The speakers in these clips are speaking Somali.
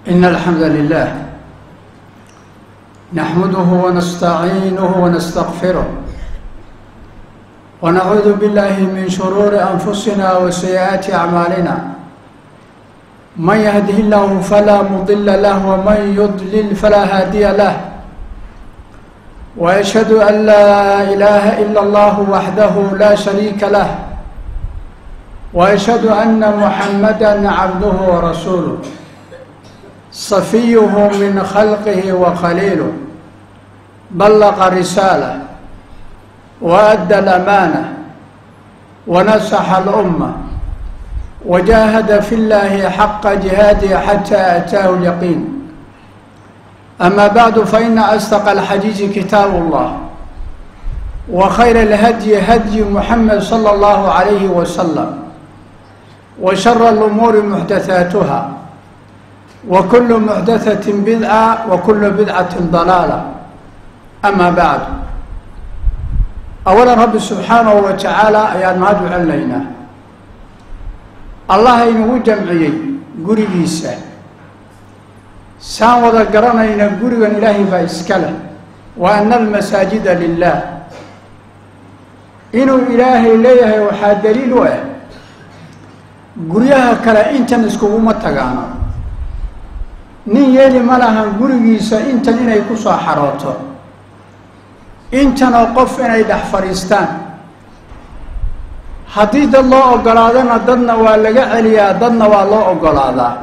إن الحمد لله نحمده ونستعينه ونستغفره ونعوذ بالله من شرور أنفسنا وسيئات أعمالنا من يهده الله فلا مضل له ومن يضلل فلا هادي له وأشهد أن لا إله إلا الله وحده لا شريك له وأشهد أن محمدا عبده ورسوله صفيه من خلقه وخليله بلغ الرسالة وأدى الأمانة ونصح الأمة وجاهد في الله حق جهاده حتى أتاه اليقين أما بعد فإن أصدق الحديث كتاب الله وخير الهدي هدي محمد صلى الله عليه وسلم وشر الأمور محدثاتها وكل محدثة بدعة وكل بدعة ضلالة أما بعد أولا رب سبحانه وتعالى ayaan mahad u celinaynaa allah inagu jamciyey gurigiisa saan wada garanayna gurigan ilaahay baa iska leh wa ana almasaajida lilah inuu ilaahay leeyahay waxaa daliil u ah guryaha kale intan iskuguma tagaano nin yeeli ma lahan gurigiisa intan inay ku soo xarooto intanoo qof inay dhex fadhiistaan haddii dad loo ogolaadana dadna waa laga celiyaa dadna waa loo ogolaadaa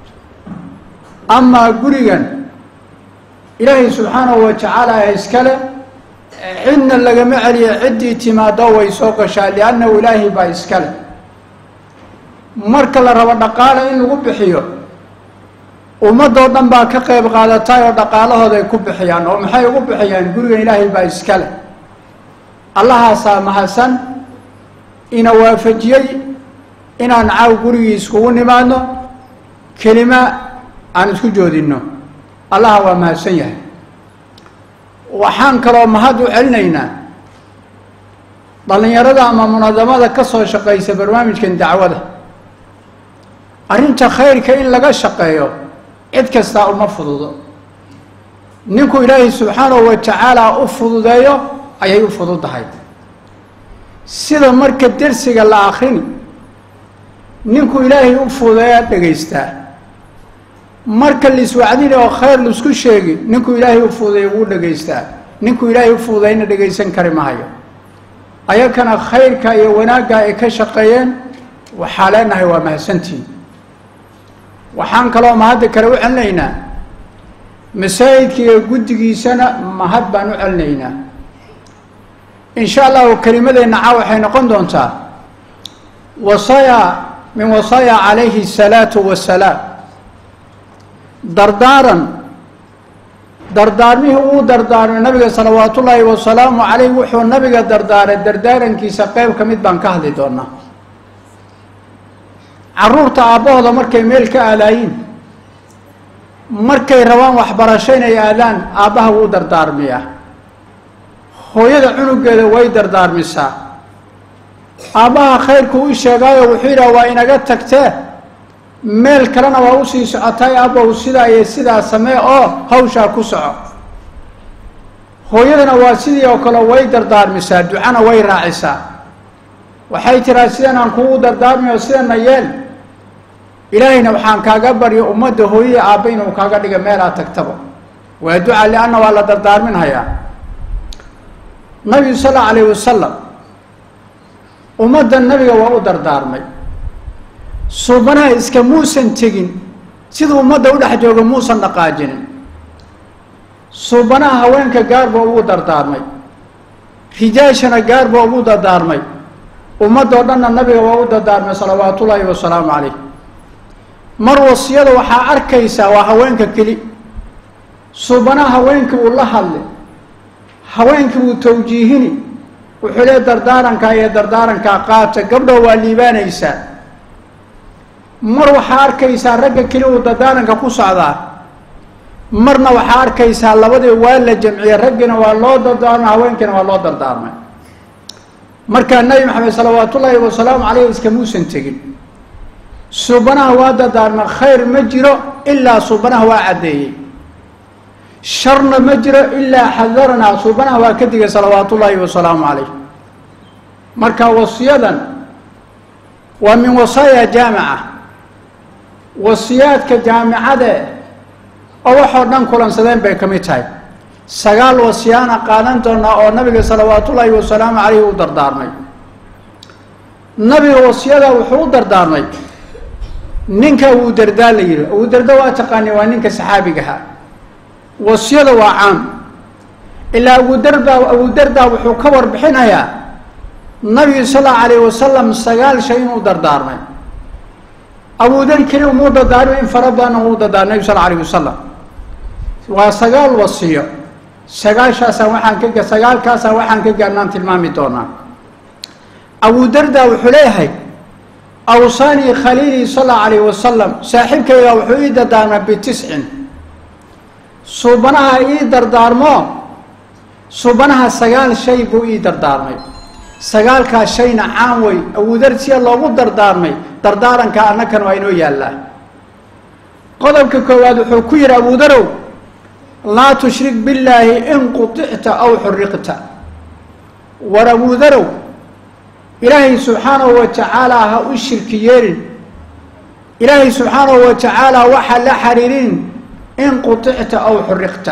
amaa gurigan ilaahay subxaanahu wa tacaala iskale cidna lagama celiya ciddii timaado way soo gashaa liannahu ilaahay baa iskale marka la rabo dhaqaale in lagu bixiyo ummadoo dhan baa ka qayb qaadatay oo dhaqaalahooda ay ku bixiyaan oo maxay ugu bixiyaan gurigan ilaahay baa iska leh allahaasaa mahadsan ina waafajiyey inaan caaw gurigii iskugu nimaadno kelima aan isku joodinno allaha waa mahadsan yahay waxaan kaloo mahad u celinaynaa dhallinyarada ama munadamada ka soo shaqaysa barnaamijkan dacwada arrinta khayrka in laga shaqeeyo cid kastaa uma fududo ninku ilaahay subxaanahu wa tacaala u fududeeyo ayay u fududahay sida marka dersiga la akrini ninku ilaahay u fududeeyaa dhegaystaa marka laiswacdini oo khayr laisku sheegi ninku ilaahay u fududeeya wuu dhegaystaa ninku ilaahay u fududeyna dhegaysan kari mahayo ayakana khayrka iyo wanaagga ay ka shaqeeyeen waxaa leenahay waa mahadsantiin waxaan kaloo mahadda kale u celinaynaa masaajidka iyo guddigiisana mahad baan u celinaynaa insha allahu kelimadeenna caa waxay noqon doontaa wasaaya min wasaaya calayhi asalaatu wasalaam dardaaran dardaarmihii uu dardaarmay nabiga salawaat ullaahi wasalaamu caleyh wuxuu nabiga dardaaray dardaarankiisa qeyb ka mid baan ka hadli doonaa carruurta aabbahooda markay meel ka aadaayiin markay rabaan waxbarasho inay aadaan aabbaha wuu dardaarmiyaa hooyada cunugeeda way dardaarmisaa aabbaha khayrku u sheegaayo wuxuu yidhaha waa inaga tagtee meel kalena waa usii socotay aabbahu sidaa iyo sidaa samee oo hawshaa ku soco hooyadana waa sidii oo kale way dardaarmisaa ducana way raacisaa waxay tiraa sidan aan kugu dardaarmayo sidana yeel ilaahayna waxaan kaaga baryo ummadda hooyada aabba inuu kaaga dhiga meelaa tagtaba waa duca lianna waa la dardaarminhayaa nabigu sal alla alayh wasalam ummadda nabiga waa u dardaarmay suubanaha iska muusan tegin siduu ummadda u dhex jooga muusan dhaqaajinin suubanaha haweenka gaar baa ugu dardaarmay rijaashana gaar baa ugu dardaarmay ummadoo dhanna nabiga waa u dardaarmay salawaat ullaahi wasalaamu calayh mar wasiyada waxaa arkaysaa waa haweenka keli suubanaha haweenkii uu la hadlay haweenkii uu tawjiihini wuxuu lee dardaarankaa iyo dardaarankaa qaata gabdho waa liibaanaysaa mar waxaa arkaysaa ragga keli uu dardaaranka ku socdaa marna waxaa arkaysaa labadii waa la jamciyey raggiina waa loo dardaarmay haweenkiina waa loo dardaarmay markaa nabi maxamed salawaat ullaahi wasalaamu caleyh iskamuusan tegin suubanaha waa dardaarma khayr ma jiro ilaa suubanaha waa caddeeyey sharna ma jiro ilaa xadaranaa suubanaha waa ka digay salawaatu ullaahi wasalaamu calayh marka wasiyadan waa min wasaaya jaamica wasiyaadka jaamicade oo waxoo dhan kulansadeen bay ka mid tahay sagaal wasiyaana qaadan doonaa oo nabiga salawaatullaahi wasalaamu calayhi u dardaarmay nabiga wasiyada wuxuu u dardaarmay ninka abuu dardaa la yihi abuu darda waa taqaani waa ninka saxaabigaha wasiyada waa caam ilaa abudarda abuu darda wuxuu ka warbixinayaa nabigu sal allau alayh wasalam sagaal shay inuu dardaarmay abudar keli umuu dardaarmay in fara badan uu dardaarmay nabigu sal alayh wasalam waa sagaal wasiyo sagaashaasaan waxaan ka sagaalkaasaan waxaan ka gaarnaan tilmaami doonaa abu darda wuxuu leeyahay awsaanii khaliilii sal allau alayh wasalam saaxiibkayga wuxuu ii dardaarmay bitiscin suubanaha ii dardaarmo suubanaha sagaal shay buu ii dardaarmay sagaalkaas shayna caan wey abudar siya loogu dardaarmay dardaaranka annakan waa inoo yaallaa qodobka koowaad wuxuu ku yidhi abudarow laa tushrik billaahi in quticta aw xuriqta war abudarow ilaahay subxaanahu wa tacaala ha u shirki yeelin ilaahay subxaanahu wa tacaala waxa la xariirin in quticta aw xuriqta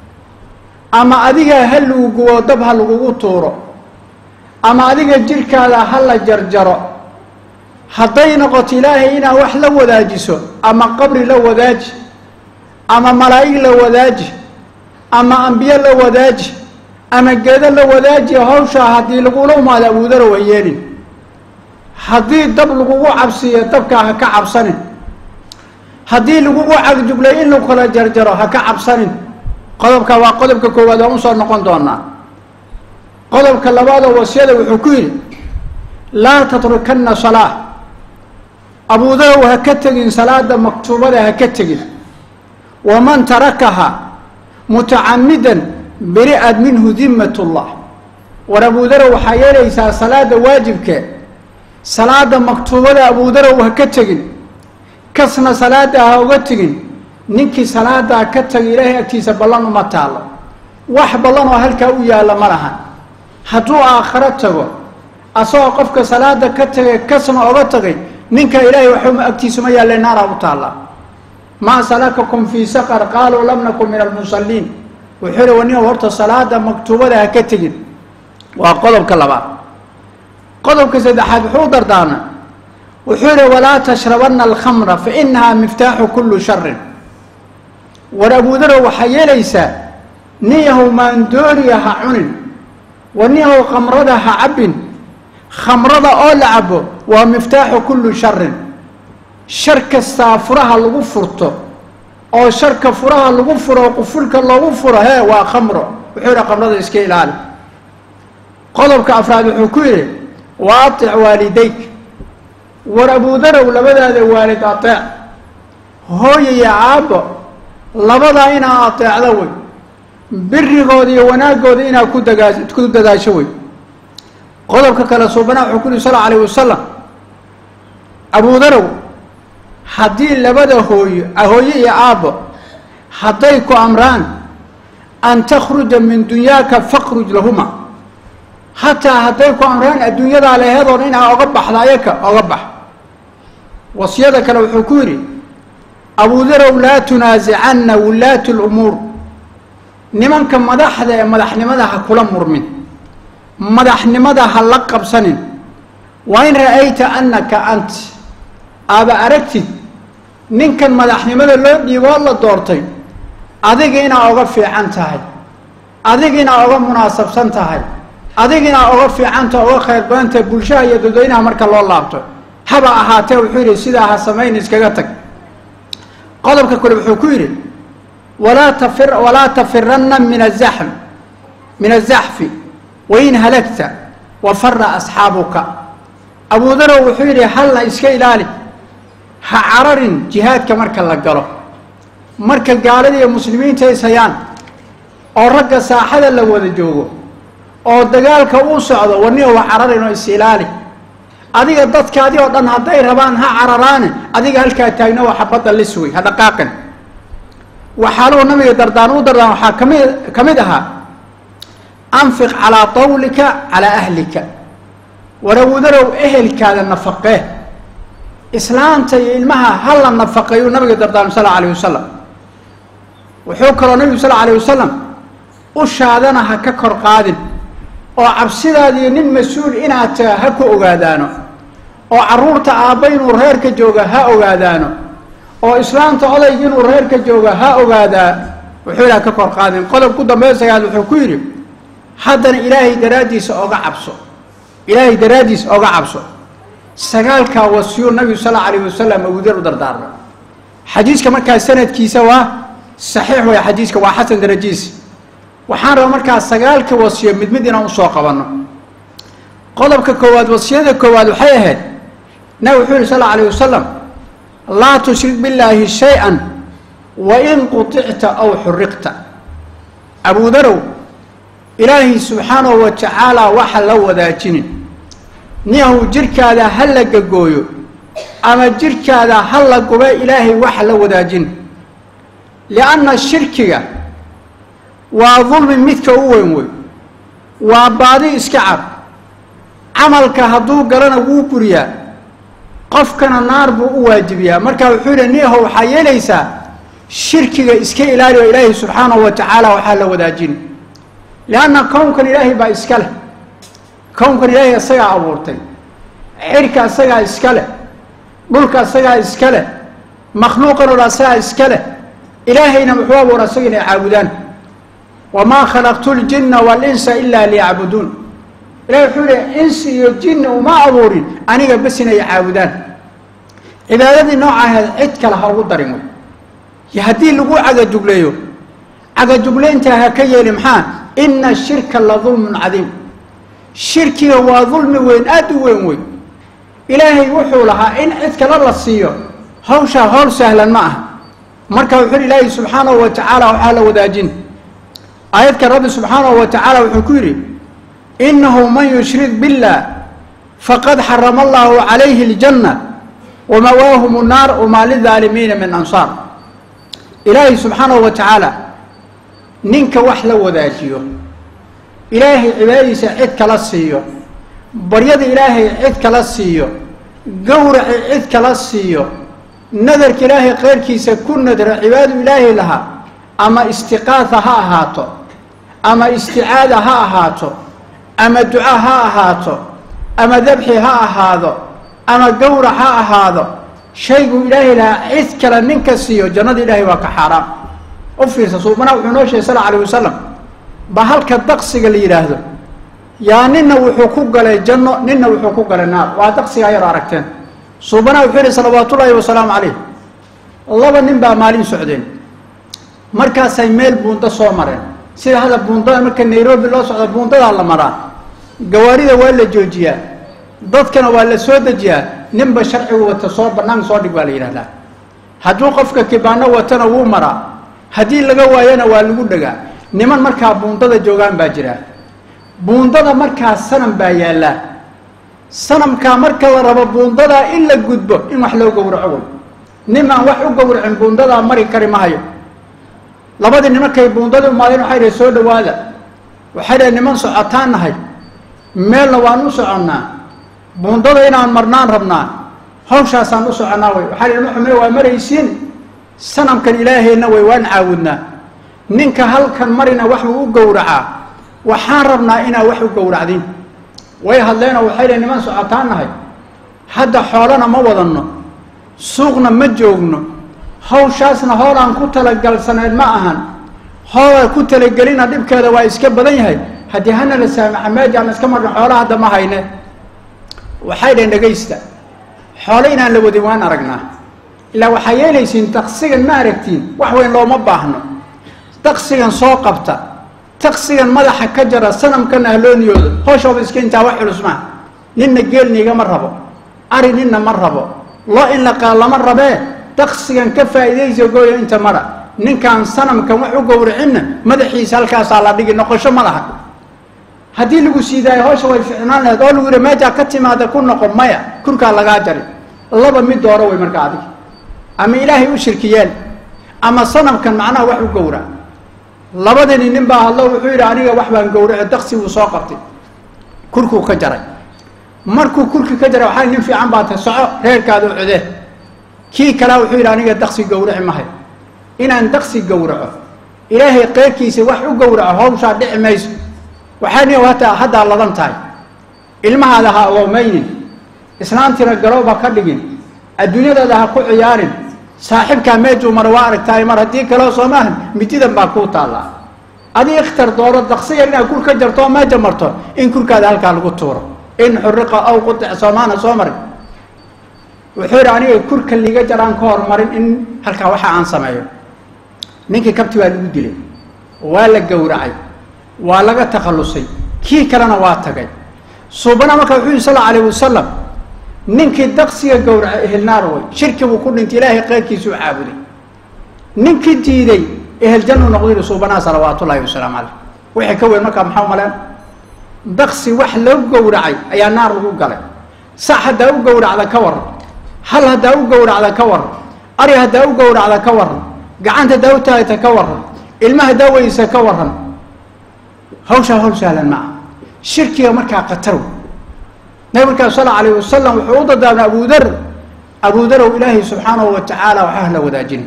ama adiga ha luuguwo dab ha lagugu tuuro ama adiga jirhkaada ha la jarjaro hadday noqoto ilaahay inaad wax la wadaajiso ama qabri la wadaaji ama malaa'ig la wadaaji ama ambiye la wadaaji ama geedo la wadaaji hawshaa haddii lagula umaado abuudaro ha yeelin haddii dab lagugu cabsiiyo dabkaa ha ka cabsanin haddii lagugu cagjublay in lagu kala jarjaro ha ka cabsanin qodobka waa qodobka koowaad waan usoo noqon doonaa qodobka labaadoo wasiyada wuxuu ku yidhi laa tatrukanna salaa abuudarow ha ka tegin salaada maktuubada ha ka tegin waman tarakaha mutacamidan beri'ad minhu dimmat ullah war abuudarow waxaa yeelaysaa salaada waajibke salaada maktuubada abuudarow ha ka tegin kasna salaada ha uga tegin ninkii salaadaa ka tagay ilaahay agtiisa ballan uma taalo wax ballan oo halkaa u yaalla ma lahan hadduu aakharo tago asagoo qofka salaada ka tagay kasna oga tagay ninka ilaahay waxuma agtiisa ma yaalle naaraa u taallaa maa salakakum fii saqar qaaluu lam nakun min almusalliin wuxuu hi wanin horta salaada maktuubada ha ka tegin waa qodobka labaad qodobka saddexaad wuxuu u dardaarmay wuxuu yihi walaa tashrabanna alkhamra fa inahaa miftaaxu kullu sharin war abuudarow waxaa yeelaysaa nin yahow maandooriya ha cunin war nin yahow khamrada ha cabbin khamrada oo la cabo waa miftaaxu kullu sharin shar kastaa furaha lagu furto oo sharka furaha lagu furo qufulka loogu furo hee waa khamro wuxuu yihi khamrada iska ilaali qodobka afraad wuxuu ku yidhi wa atic waalidayk war abuudarow labadaada waalid ateec hooya iyo aabbo labadaa inaa ateecdo wey birigooda iyo wanaagooda inaa ku dagaa ku dadaasho wey qodobka kale suubana wuxuu ku yihi sal alayh wasalam abuudarow haddii labada hooyo hooyo iyo aabbo hadday ku amraan an takhruja min dunyaaka fakhruj lahuma hataa hadday ku amraan adduunyadaa leheedoon inaa oga baxda ayaka oga bax wasiyada kale wuxuu ku yidhi abuudarow laa tunaasicanna wulaatu lumuur nimanka madaxda ee madaxnimada ha kula murmin madaxnimada ha la qabsanin waa in ra'ayta annaka ant aaba aragtid ninkan madaxnimada loo dhiiboo la doortay adiga inaa oga fiican tahay adiga inaa oga munaasabsan tahay adiga inaa oga fiicanta oga khayr badantahay bulshaha iyo dadweynaha marka loo laabto haba ahaatee wuxuu yidhi sidaa ha samayn iskaga tag qodobka kale wuxuu ku yidhi walaa tafir walaa tafiranna min azaxm min azaxfi wain halagta wa fara asxaabuka abuudarow wuxuu yidhi halla iska ilaali ha cararin jihaadka marka la galo marka gaalada iyo muslimiinta is hayaan oo ragga saaxada la wada joogo oo dagaalka uu socdo warniga wa cararin oo is ilaali adiga dadkaadi oo dhan hadday rabaan ha cararaane adiga halkaa taagna waa xabadda lis wey ha dhaqaaqin waxaaluhu nabiga dardaan u dardaan waxaa kami ka mid ahaa anfiq calaa tawlika calaa ahlika warawdarow ehelkaada nafaqee islaanta iyo ilmaha ha la nafaqeeyuu nabiga dardaarmay sal alayh wasalam wuxuu kaloo nabigu sal alayh wasalam ushaadana ha ka kor qaadin oo cabsidaadiyo nin mas-uul inaad taha ha ku ogaadaano oo carruurta aabba inuu reerka jooga ha ogaadaano oo islaamta odayga inuu reerka jooga ha ogaadaa wuxuu ilaha ka kor qaadin qodob ku dambeeya sagaad wuxuu ku yidhi haddana ilaahay daraaddiisa oga cabso ilaahay daraaddiisa oga cabso sagaalkaa wasiyuu nabigu sal alla alayh wasalam abudar u dardaarmay xadiiska markaa sanadkiisa waa saxiix way xadiiska waa xasan darajiisi waxaan rabaa markaa sagaalka wasiyo mid mid inaan usoo qabanno qodobka koowaad wasiyada koowaad waxay ahayd nabig wuxuu yihi sal alla alayh wasalam laa tushrik billaahi shay-an wain quticta aw xuriqta abudarow ilaahay subxaanahu wa tacaala waxa la wadaajinin niyahu jirhkaada ha la gagooyo ama jirhkaada ha la gube ilaahay waxa la wadaajin lianna shirkiga waa dulmi midka u weyn wey waa baadi iska cab camalka hadduu galana wuu buriyaa qofkana naar buu u waajibiyaa marka wuxuu yihi niyaho waxaa yeelaysaa shirkiga iska ilaali oo ilaahay subxaanahu wa tacaala waxaa la wadaajin lianna kownkan ilaahay baa iska leh kownkan ilaahay isagaa abuurtay xidhka isagaa iska leh dhulka isagaa iska leh makhluuqan oo dhan isagaa iska leh ilaahayna muxuu abuura isaga inay caabudaan wamaa khalaqtu ljinna waalinsa ilaa liyacbuduun ilahi wuxuu yihi insi iyo jinni uma abuurin aniga bes inay caabudaan cibaadadii nooca ahayd cid kale ha ugu darin wey yo haddii lagu cagajugleeyo cagajuglayntaa ha ka yeeli maxaa ina shirka la dulmun cadiim shirkiga waa dulmi weyn aada u weyn wey ilaahay wuxuu lahaa in cid kale la siiyo hawshaa howl sahlan ma aha marka wuxuu yihi ilaahay subxaanahu wa tacaala waxaa la wadaajin aayadka rabbi subxaanahu wa tacaala wuxuu ku yidhi inahu man yushrik billah faqad xarama allahu calayhi اljanna wamawaahum الnaar wamaa lidaalimiina min ansaar ilaahay subxaanahu wa tacaala ninka wax la wadaajiyo ilaahay cibaadadiisa cid kala siiyo baryada ilaahay cid kala siiyo gowraci cid kala siiyo nadarka ilaahay keyrkiisa ku nadra cibaadadu ilaahay lahaa ama istiqaasa ha ahaato ama isticaada ha ahaato ama duca ha ahaato ama dabxi ha ahaado ama gowrac ha ahaado shaygu ilaahay lahaa cid kale ninka siiyo jannada ilaahay waa ka xaaraam u fiirsa suubana wuxuu noo sheegay sal alayh wasalam ba halka daqsiga la yidhaahdo yaa nina wuxuu ku galay janno nina wuxuu ku galay naar waa daqsigaa yar aragteen suubana wuxuu yihi salawaat ullaahi wasalaamu calayh laba nin baa maalin socdeen markaasay meel buundo soo mareen sida hadda buundada marka nairobi loo socdo buundadaa la maraa gawaarida waa la joojiyaa dadkana waa la soo dejiyaa ninba sharcigu wata soo banaanka soo dhig baa la yidhahdaa hadduu qofka kibaano watana wuu maraa haddii laga waayana waa lagu dhagaa niman markaa buundada joogaan baa jira buundada markaa sanam baa yaallaa sanamkaa marka la rabo buundadaa in la gudbo in wax loo gowraco wey nimaan wax u gowracin buundadaa mari kari mahayo labadii nimankay buundadii umaadeen waxay dhahay soo dhawaada waxay dhahay niman socotaan nahay meelna waan u soconnaa buundada inaan marnaan rabnaa hawshaasaan u soconnaa wey waxaa dhahi maxume waa maraysiin sanamkan ilaahayna wey waan caawudnaa ninka halkan marina wax uu u gowracaa waxaan rabnaa inaa wax u gowracdin way hadleenoo waxay dhahay niman socotaan nahay hadda xoolana ma wadanno suuqna ma joogno hawshaasna hoolaan ku talagalsaneed ma ahan hoola ku talagelina dhibkeeda waa iska badan yahay haddii hana la saamaxa meejaan iska marna xoola hadda ma hayne waxay dhaheen dhegaysta xoole inaan la wadin waan aragnaa ilaa waxaa yeelaysiin daqsigan ma aragtiin wax weyn looma baahno daqsigan soo qabta daqsigan madaxa ka jara sanamkana halooniyooda hooshooda iska intaa wax culus maa ninna geelniigama rabo ari ninna ma rabo loo in la qaal lama rabee daqsigan ka faa'iidaysa gooyo inta mara ninkaan sanamkan wax u gowracinna madaxiisa halkaasaa la dhigi noqosho ma laha haddii lagu siidaayo hawsha way ficnaan lahayd oo lagu yihi meejaa ka timaada ku noqon maya kurkaa lagaa jari laba mid dooro wey marka adig ama ilaahay u shirkiyeen ama sanamkan macnaha wax u gowra labadani nin baa hadlo wuxuu yidhi aniga wax baan gowrace daksi wuu soo qabtay kurkuu ka jaray markuu kurki ka jaray waxaa nin fiican baa tahay soco reerkaada u codee kii kalea wuxuu yidhi aniga daksi gowraci mahay inaan daksi gowraco ilaahay keyrkiisa wax u gowraco hawshaa dhici mayso waxaa ni hataa haddaa ladan tahay ilmahaada ha awoomaynin islaantiina garooba ka dhigin adduunyadaada ha ku ciyaarin saaxibkaa meejuu mara waa aragtahay mar haddii kaleo soo maahan mididan baa kuu taallaa adii ikhtar dooro daksiya inaad kur ka jarto oo meeja marto in kurkaada halkaa lagu tuuro in xuriqa aw qudic soomaana soo marin wuxuu yidhi aniga kurka liga jaraan ka hormarin in halkaa waxa aan sameeyo ninkii kabti waa lagu dilay waa la gowracay waa laga takhallusay kii kalena waa tagay suubana marka wuxuu yihi sal alla alayh wasalam ninkii daksiga gowracay ehelnaar way shirki buu ku dhintay ilaahay keyrkiisuu caabuday ninkii diiday eheljannu noqdu yihi suubanaha salawaat ullahi wasalaamu caleyh wixii ka weyn markaa maxaa maleen daksi wax loo gowracay ayaa naar lagu galay sax haddaa u gowracda ka waran hal haddaa u gowracda ka waran ari haddaa u gowracda ka waran gacanta haddaa u taagta ka waran ilma haddaa weysa ka waran hawshaa hawl sahlan maaha shirkiga markaa qatarw nabi markaa sal alayh wasalam wuxuu u dadaarmay abudar abudarow ilaahay subxaanahu wa tacaala waxaa la wadaajin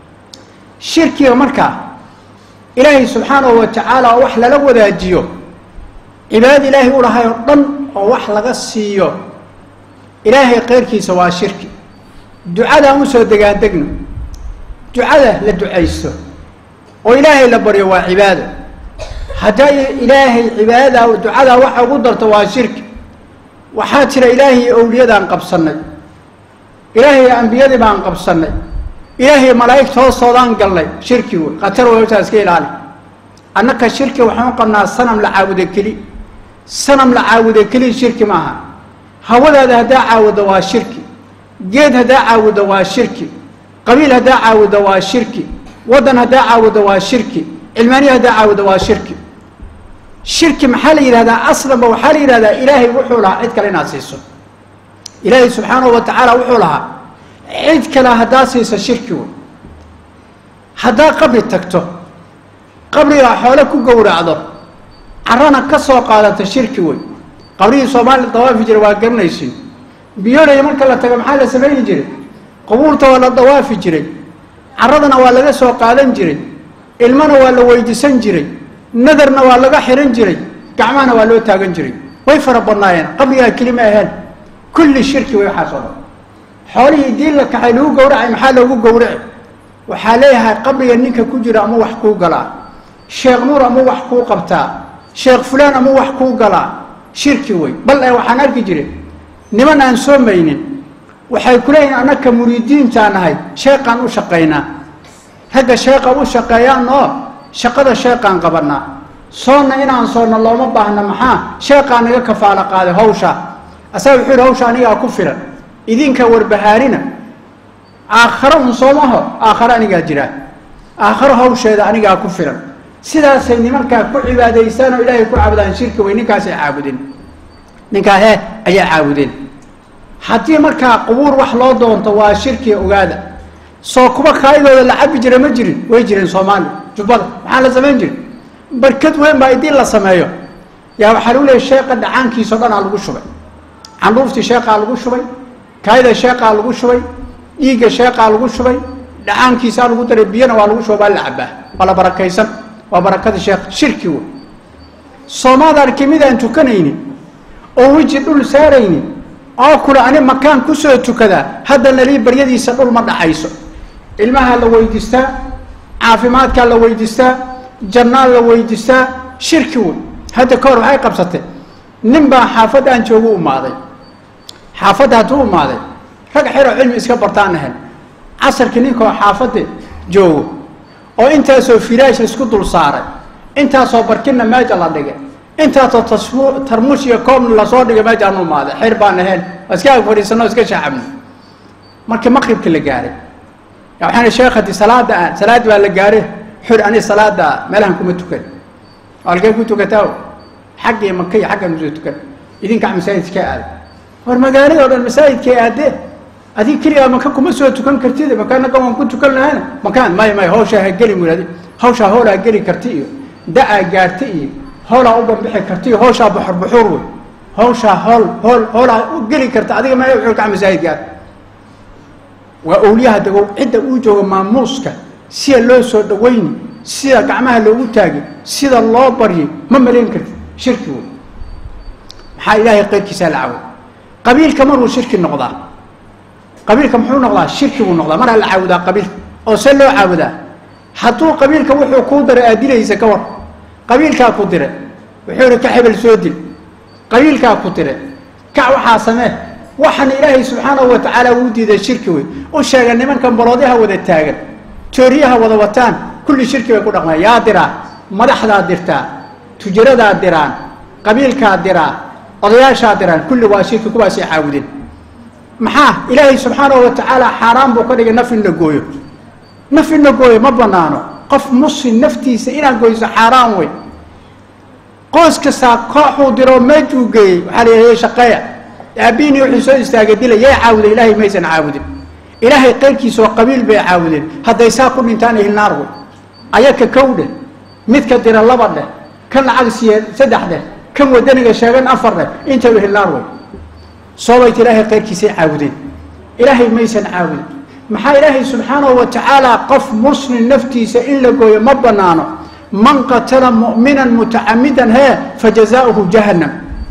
shirkiga markaa ilaahay subxaanahu wa tacaala oo wax lala wadaajiyo cibaadada ilaahay u lahay oo dhan oo wax laga siiyo ilaahay keyrkiisa waa shirki ducadaan usoo degaandegno ducada la ducaysto oo ilaahay la baryo waa cibaado haddaa ilaahay cibaadadaa ducadaa waxa ugu darto waa shirki waxaa jira ilaahay owliyadaan qabsannay ilaahay ambiyadii baan qabsannay ilaahay malaa'igta hoostoodaan galnay shirki wey khatar wey hawshaa iska ilaali annaka shirki waxaan u qabnaa sanam la caabuda keli sanam la caabuda keli shirki maaha hawadaada haddaa caawuddo waa shirki geed haddaa caawuddo waa shirki qabiil haddaa caawuddo waa shirki waddan haddaa caawuddo waa shirki cilmaaniya haddaa caawuddo waa shirki shirki maxaa la yidhahdaa aslanba waxaa la yidhahdaa ilaahay wuxuu lahaa cid kale inaad siiso ilaahay subxaanahu wa tacaala wuxuu lahaa cid kale haddaa siiso shirki wey haddaa qabri tagto qabrigaa xoole ku gowracdo carana ka soo qaadato shirki wey qabrihii soomaaliya dawaafi jiray waa garanaysin biyoolaya marka la tago maxaa la samayni jiray qubuurta waa la dawaafi jiray caradana waa laga soo qaadan jiray ilmana waa la weydiisan jiray nadarna waa laga xihan jiray gacmahana waa loo taagan jiray way fara badnaayeen qabrigaa kelima aheen kulli shirki way waxaas oo dhan xoolihii diin la kaxay lagu gowracay maxaa loogu gowraci waxaa leeyahay qabriga ninka ku jira ama wax kuu galaa sheekh nuur ama wax kuu qabtaa sheekh fulaan ama wax kuu galaa shirki wey bal ee waxaan arki jiray niman aan soo maynin waxay ku leeyihin annaka muriidiintaan nahay sheeqaan u shaqaynaa ragga sheeqa u shaqeeyaan oo shaqada sheeqaan qabanaa soonna inaan soonna looma baahna maxaa sheeqaa naga kafaalo qaaday hawsha asaga wuxuu yihi hawsha anigaa ku filan idinka warbahaarina aakharo un soomaho aakharo anigaa jiraa aakharo hawsheeda anigaa ku filan sidaasay nimankaa ku cibaadaystaan oo ilaahay ku caabudaan shirki wey ninkaasay caabudeen ninkaa hee ayaa caabudeen haddii markaa qubuur wax loo doonto waa shirkiga ogaada soo kuba kaayidooda la cabi jira ma jirin way jireen soomaaliya jubbada maxaa la samayn jiri barkad weyn baa idin la sameeyo yaa waxaa lagu leeyay sheeqa dhacaankiisao dhan aa lagu shubay candhuuftii sheeqaa lagu shubay kaayida sheeqaa lagu shubay dhiigga sheeqaa lagu shubay dhacaankiisaa lagu daray biyana waa lagu shubay baa la cabaa waa la barakaysan waa barakada sheekh shirki wey soomaad arki midaan tukanaynin oo weji dhul saaraynin oo kule ani makaan kusoo tukadaa hadda nalii baryadiisa dhul ma dhacayso ilmahaa la weydiistaa caafimaadkaa la weydiistaa jannaa la weydiistaa shirki wey hadda ka hor waxay qabsatay nin baa xaafadda aan joogu umaaday xaafadda hadduu umaaday rag xeroo cilmi iska bartaan ahayn casarkii ninkoo xaafadda joogo oo intaasoo firaash laisku dul saaray intaasoo barkinna meeja la dhigay intaasoo tasmu tarmuush iyo koobna lasoo dhigay meejaan umaaday xer baan ahayn waa iska ag fadhiisano iska shaacabno markii maqribka la gaaray ya waxaan sheekh haddii salaada aan salaad baa la gaaray xur ani salaada meelahan kuma tukan halkee ku tukataa xaggii maka iyo xaggan usoo tukan idinkaa masaajidka aada war magaalada o dhan masaajidkay aadee adig keligaa maka kuma soo tukan kartid makaanaga waan ku tukan lahayna makaan may may hawshaa ha geli muradi hawshaa hoolaa geli karti iyo da-aa gaarta iyo hoolaa u bambixi karta iyo hawshaa buxur buxuur wey hawshaa hool hool hoolaa u geli karta adiga ma ulkaa masaajidka aad waa owliyaha dagow cidda uu joogo maamuuska sida loo soo dhawayni sida gacmaha loogu taagi sida loo baryi ma malayn kartid shirki wey maxaa ilaahay qayrkiisaa la caway qabiilka maruu shirki noqdaa qabiilka muxuu noqdaa shirki buu noqdaa maraa la caabudaa qabiilka oo se loo caabudaa hadduu qabiilka wuxuu kuu diray aad dilaysa ka war qabiilkaa ku dire wuxuu ihi ka hebel soo dil qabiilkaa ku dire kac waxaa samee waxaana ilaahay subxaanahu wa tacaala uu diiday shirki wey u sheega nimankan baloodyaha wada taagan tooriyaha wada wataan kulli shirki bay ku dhaqmeen yaa diraa madaxdaa dirtaa tujaradaa diraan qabiilkaa diraa odayaashaa diraan kulli waa shirki kuwaasay caawudeen maxaa ilaahay subxaanahu wa tacaala xaaraan buu ka dhigay naf in la gooyo naf in la gooyo ma banaano qof muslim naftiisa inaad goyso xaaraan wey qoys kastaa kooxuu diroo meejuu geeyey waxaa la yidhahda shaqeeya aabiini wuxuu soo istaagay dila yay caabuday ilaahay maysan caabudin ilaahay qayrkiisa oo qabiil bay caabudeen hadday saa ku dhintaan ihilnaar wey ayaka kow dheh midka dira laba dheh kan lacag siiye saddex dheh kan wadaniga sheegan afar dheh intaba ihilnaar wey soobayta ilaahay qayrkiisay caabudeen ilaahay maysan caabudin maxaa ilaahay subxaanahu wa tacaala qof muslim naftiisa in la gooyo ma banaano man qatala mu'minan mutacamidan hee fajazaauhu jahannam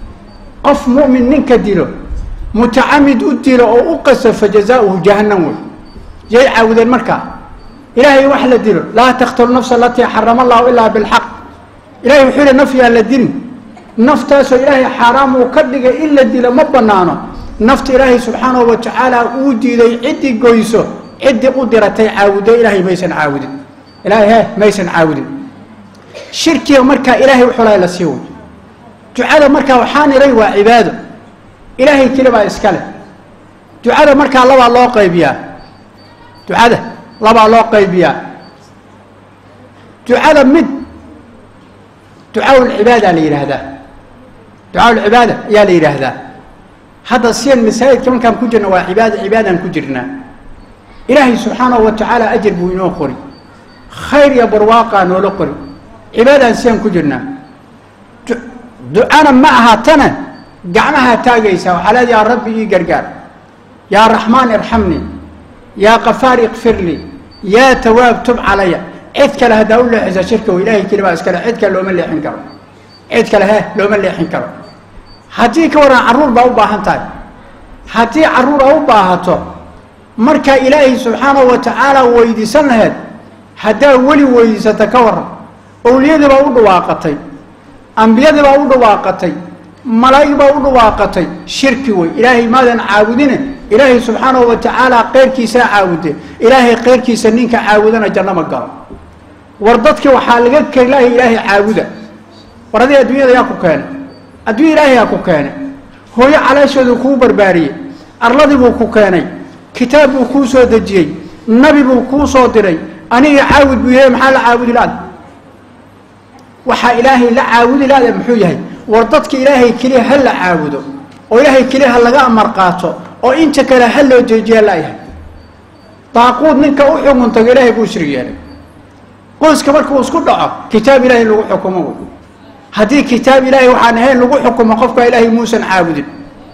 qof mu'min ninka dilo mutacamid u dilo oo u qaso fajazaauhu jahannam wey yay caawudeen markaa ilaahay wax la dilo laa taqtulu nafsa alatii xarama allahu ilaa bilxaq ilahay wuxuu yihi naf yaan la dilin naftaasoo ilaahay xaaraam uu ka dhigay in la dilo ma banaano nafta ilaahay subxaanahu wa tacaala uu diiday ciddii goyso ciddii u diratay caawudo ilaahay maysan caawudin ilaahay he maysan caawudin shirkiga markaa ilaahay uxulay la sii way ducada markaa waxaan iray waa cibaado ilaahay keli baa iska leh ducada markaa labaa loo qaybiyaa ducada labaa loo qaybiyaa ducada mid ducaaulcibaada la yidhaahdaa ducaaulcibaada ayaa la yidhaahdaa hadda sian masaajidka markaan ku jirna waa cibaada cibaadaan ku jirnaa ilaahay subxaanahu wa tacaala ajar buu inoo qori khayr iyo barwaaqaa noola qori cibaadaan siaan ku jirnaa ducana ma aha tana gacmahaa taagaysaa waxaa leeda yaa rabbi ii gargaar yaa raxmaan irxamnii yaa kafaar ikfir lii yaa tawaab tub calaya cid kale haddaa u leexisa shirka wey ilahay keli baa iskale cid kale looma leexin karo cid kale he looma leexin karo haddii ka waran carruur baa u baahan tahay haddii carruur a u baahato markaa ilaahay subxaanahu wa tacaala weydiisan laheed haddaa weli weydiisata ka waran owliyadii baa u dhawaaqatay ambiyadii baa u dhawaaqatay malaa'ig baa u dhawaaqatay shirki wey ilaahay maadan caabudine ilaahay subxaanahu wa tacaala keyrkiisaa caabude ilaahay keyrkiisa ninka caabudana janno ma galo war dadki waxaa laga kelaahay ilaahay caabuda war adii adduunyada yaa ku keenay adduunya ilaahay yaa ku keenay hooyo calaashoodu kuu barbaariyey arladii buu ku keenay kitaab buu kuu soo dejiyey nabi buu kuu soo diray aniga caabud buu yahay maxaa la caabudi laada waxaa ilaahay la caabudi laada muxuu yahay war dadka ilaahay keliya ha la caabudo oo ilaahay keliya ha laga amar qaato oo inta kale ha loo jeejiya layahay daaquud ninka u xukuntago ilaahay buu shrig yeelay qoyska markuu isku dhaco kitaab ilaahay lagu xukumo wey haddii kitaab ilaahay waxaan ahayn lagu xukumo qofkaa ilaahay muusan caabudin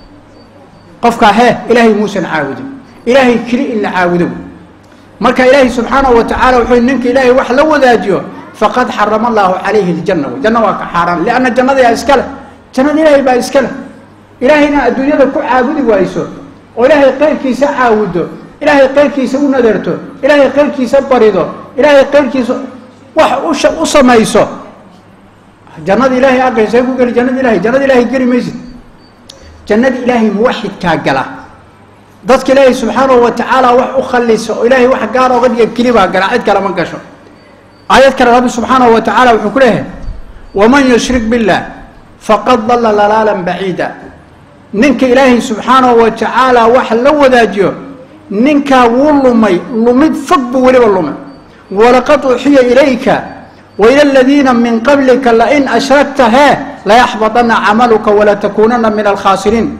qofkaa hee ilaahay muusan caabudin ilaahay keli in la caabudo wey marka ilaahay subxaanahu wa tacala wuxuu ninka ilaahay wax la wadaajiyo faqad xarama allahu calayhi ljanna wey janna waa ka xaaraan lianna jannada yaa iska leh jannada ilaahay baa iska leh ilaahayna adduunyada ku caabudi wayso oo ilaahay keyrkiisa caawuddo ilaahay keyrkiisa u nadeerto ilaahay keyrkiisa barido ilaahay keyrkiisa wax usha u samayso jannada ilaahay aqaysay ku geli jannada ilahay jannada ilaahay geli maysid jannada ilaahay muwaxidkaa gala dadka ilaahay subxaanahu wa tacaala wax u khallisa oo ilaahay wax gaar oga dhiga kelibaa gala cid kale ma gasho aayad kale rabbi subxaanahu wa tacaala wuxuu ku leeyahay waman yushrik billah faqad dalla lalaalan baciida ninka ilaahay subxaanahu wa tacaala wax la wadaajiyo ninkaa wuu lumay lumid fog buu weliba lumay walaqad uxiya ilayka waila aladiina min qablika lain ashrakta hee layaxbaطana camaluka walatakuunana min alkhaasiriin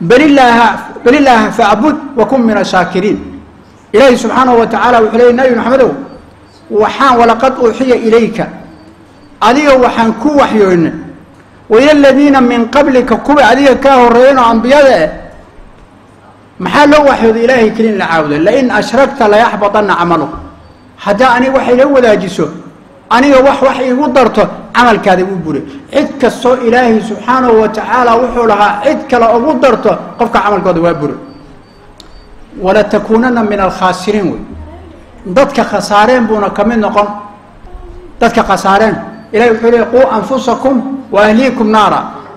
bal ilaaha facbud wakun min ashaakiriin ilaahi subxaanahu wa tacaala wuxuu leeyay nabi maxamedow waxaan walaqad uuxiya ilayka adiga waxaan ku waxyoonay waila aladiina min qablika kuwa adiga kaa horeeyan oo ambiyada eh maxaa loo waxyooday ilaahay keli in la caabudo lain ashrakta layaxbaطana camaluka haddaa aniga wax ila wadaajiso aniga wax wax iigu darto camalkaada wuu buray cid kastoo ilaahay subxaanahu wa tacaala wuxuu lahaa cid kale ugu darto qofka camalkooda waa buray walatakuunana min alkhaasiriin wey dadka khasaareen buuna ka mid noqon dadka khasaareen ilahay wuxuu leey quu anfusakum wa ahliikum naara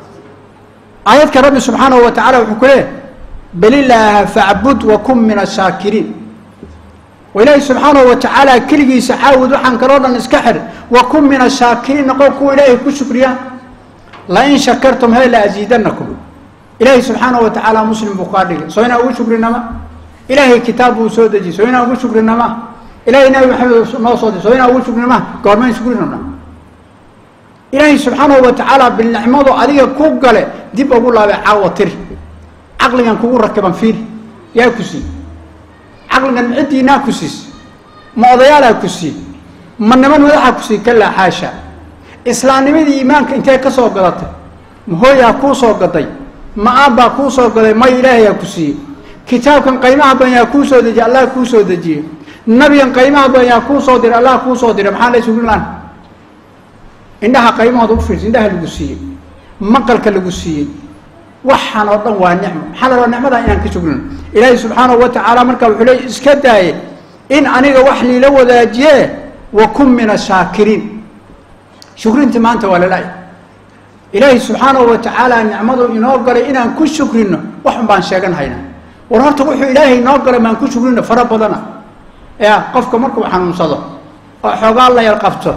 aayadka rabbi subxaanahu wa tacala wuxuu ku leeyahy bal ilaaha facbud wakun min ashaakiriin oo ilaahi subxaanahu wa tacaala keligiisa caawud waxaan kaloo dhan iska xir wakun min ashaakiriin noqon kuwa ilaahay ku shukriya lain shakartum he la asiidanakum ilaahay subxaanahu wa tacaala muslim buu kaa dhigay soo inaa ugu shukrinama ilaahay kitaab buu soo dejiyey soo inaa ugu shukrinama ilahay nabi maxamed noo soo di soo inaa ugu shukrinama goormayn shukrinana ilaahay subxaanahu wa tacaala bilnicmadu adiga ku gale dib ugu laabay caawa tiri caqligan kugu rakiban fiiri yaa ku sii caqligan ciddiinaa ku siis ma odayaalaa ku sii ma niman madaxa ku sii kalaa xaasha islaamnimadii iimaanka intee ka soo gadatay ma hooyaa kuu soo gaday ma aabbaa kuu soo gaday may ilaahayaa ku siiyey kitaabkan qaymaha badan yaa kuu soo dejiyey allah kuu soo dejiyey nabigan qaymaha badan yaa kuu soo diray allah kuu soo diray maxaa la isugu laan indhaha qaymahooda u fiirsa indhaha lagu siiyey maqalka lagu siiyey waxaan oo dhan waa nicmo maxaa la rabaa nicmadaa inaan ka shugrino ilaahay subxaanahu wa tacaala marka wuxuu leey iska daaye in aniga wax liila wadaajiye wa kun min ashaakiriin shukrintii maanta waa lala ilaahay subxaanahu wa tacaala nicmadu inoo galay inaan ku shukrino waxun baan sheegan haynaa war horta wuxuu ilaahay inoo galay maan ku shukrino fara badana ya qofka markuu xanuunsado oo xoogaa la yar qabto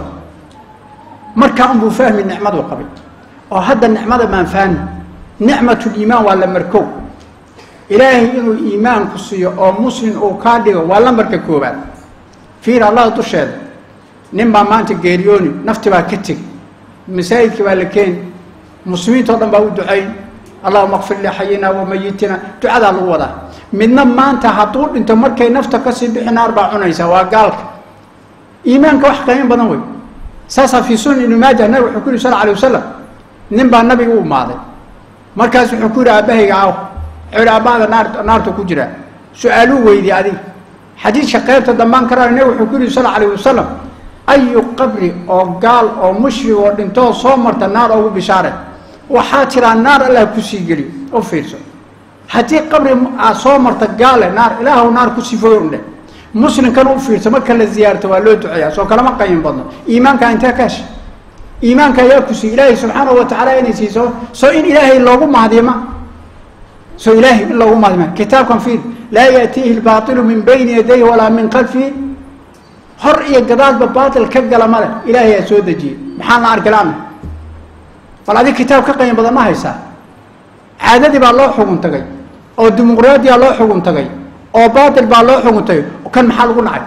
markaa unbuu fahmi nicmadu qabay oo hadda nicmada maan fahmi nicmatuliimaan waa la markow ilaahay inuu iimaanku siiyo oo muslim uu kaa dhigo waa lambarka koobaad fiir allah dusheeda nin baa maanta geeriyooni nafti baa ka tegi masaajidkii baa la keeni muslimiintao dhan baa u ducayn allahuma kfir lixayina wa mayitina ducadaa lagu wadaa midna maanta hadduu dhinto markay nafta kasii bixi naar baa cunaysaa waa gaalka iimaanka wax qiimo badan wey saasaa fii sunan ibni maaja nabig wuxuu ku yihi sal alay wasalam nin baa nabiga u imaaday markaas wuxuu ku yihi aabahayga aaw wuxuu yihi aabahada naar naartu ku jiraa su-aaluu weydiye adiga xadiidka qaybta dambaan karaa nabig wuxuu ku yihi sal alayh wasalam ayu qabri oo gaal oo mushrig oo dhintoo soo marta naar ugu bishaare waxaa tiraa naar allah kusii geliyo u fiirso haddii qabri aad soo marta gaale naar ilaahw naar ku sifooy undhe muslimkana u fiirso marka la ziyaarto waa loo duceeyaa soo kalama qayin badno iimaanka intee ka hesha iimaanka ayaa ku siiy ilaahay subxaanahu wa tacaala inay siiso soo in ilaahay loogu mahdima soo ilaahay in loogu mahdima kitaabkan fiir laa yaatiihi lbaailu min bayni yadayhi walaa min khalfihi hor iyo gadaadba baatil ka gala male ilaahayaa soo dejiyey maxaan la arki laana bal adig kitaab ka qayin badan ma haysaa caadadii baa loo xugun tagay oo dimuqraadiyaa loo xugun tagay oo baatil baa loo xugun tagay kan maxaa lagu nacay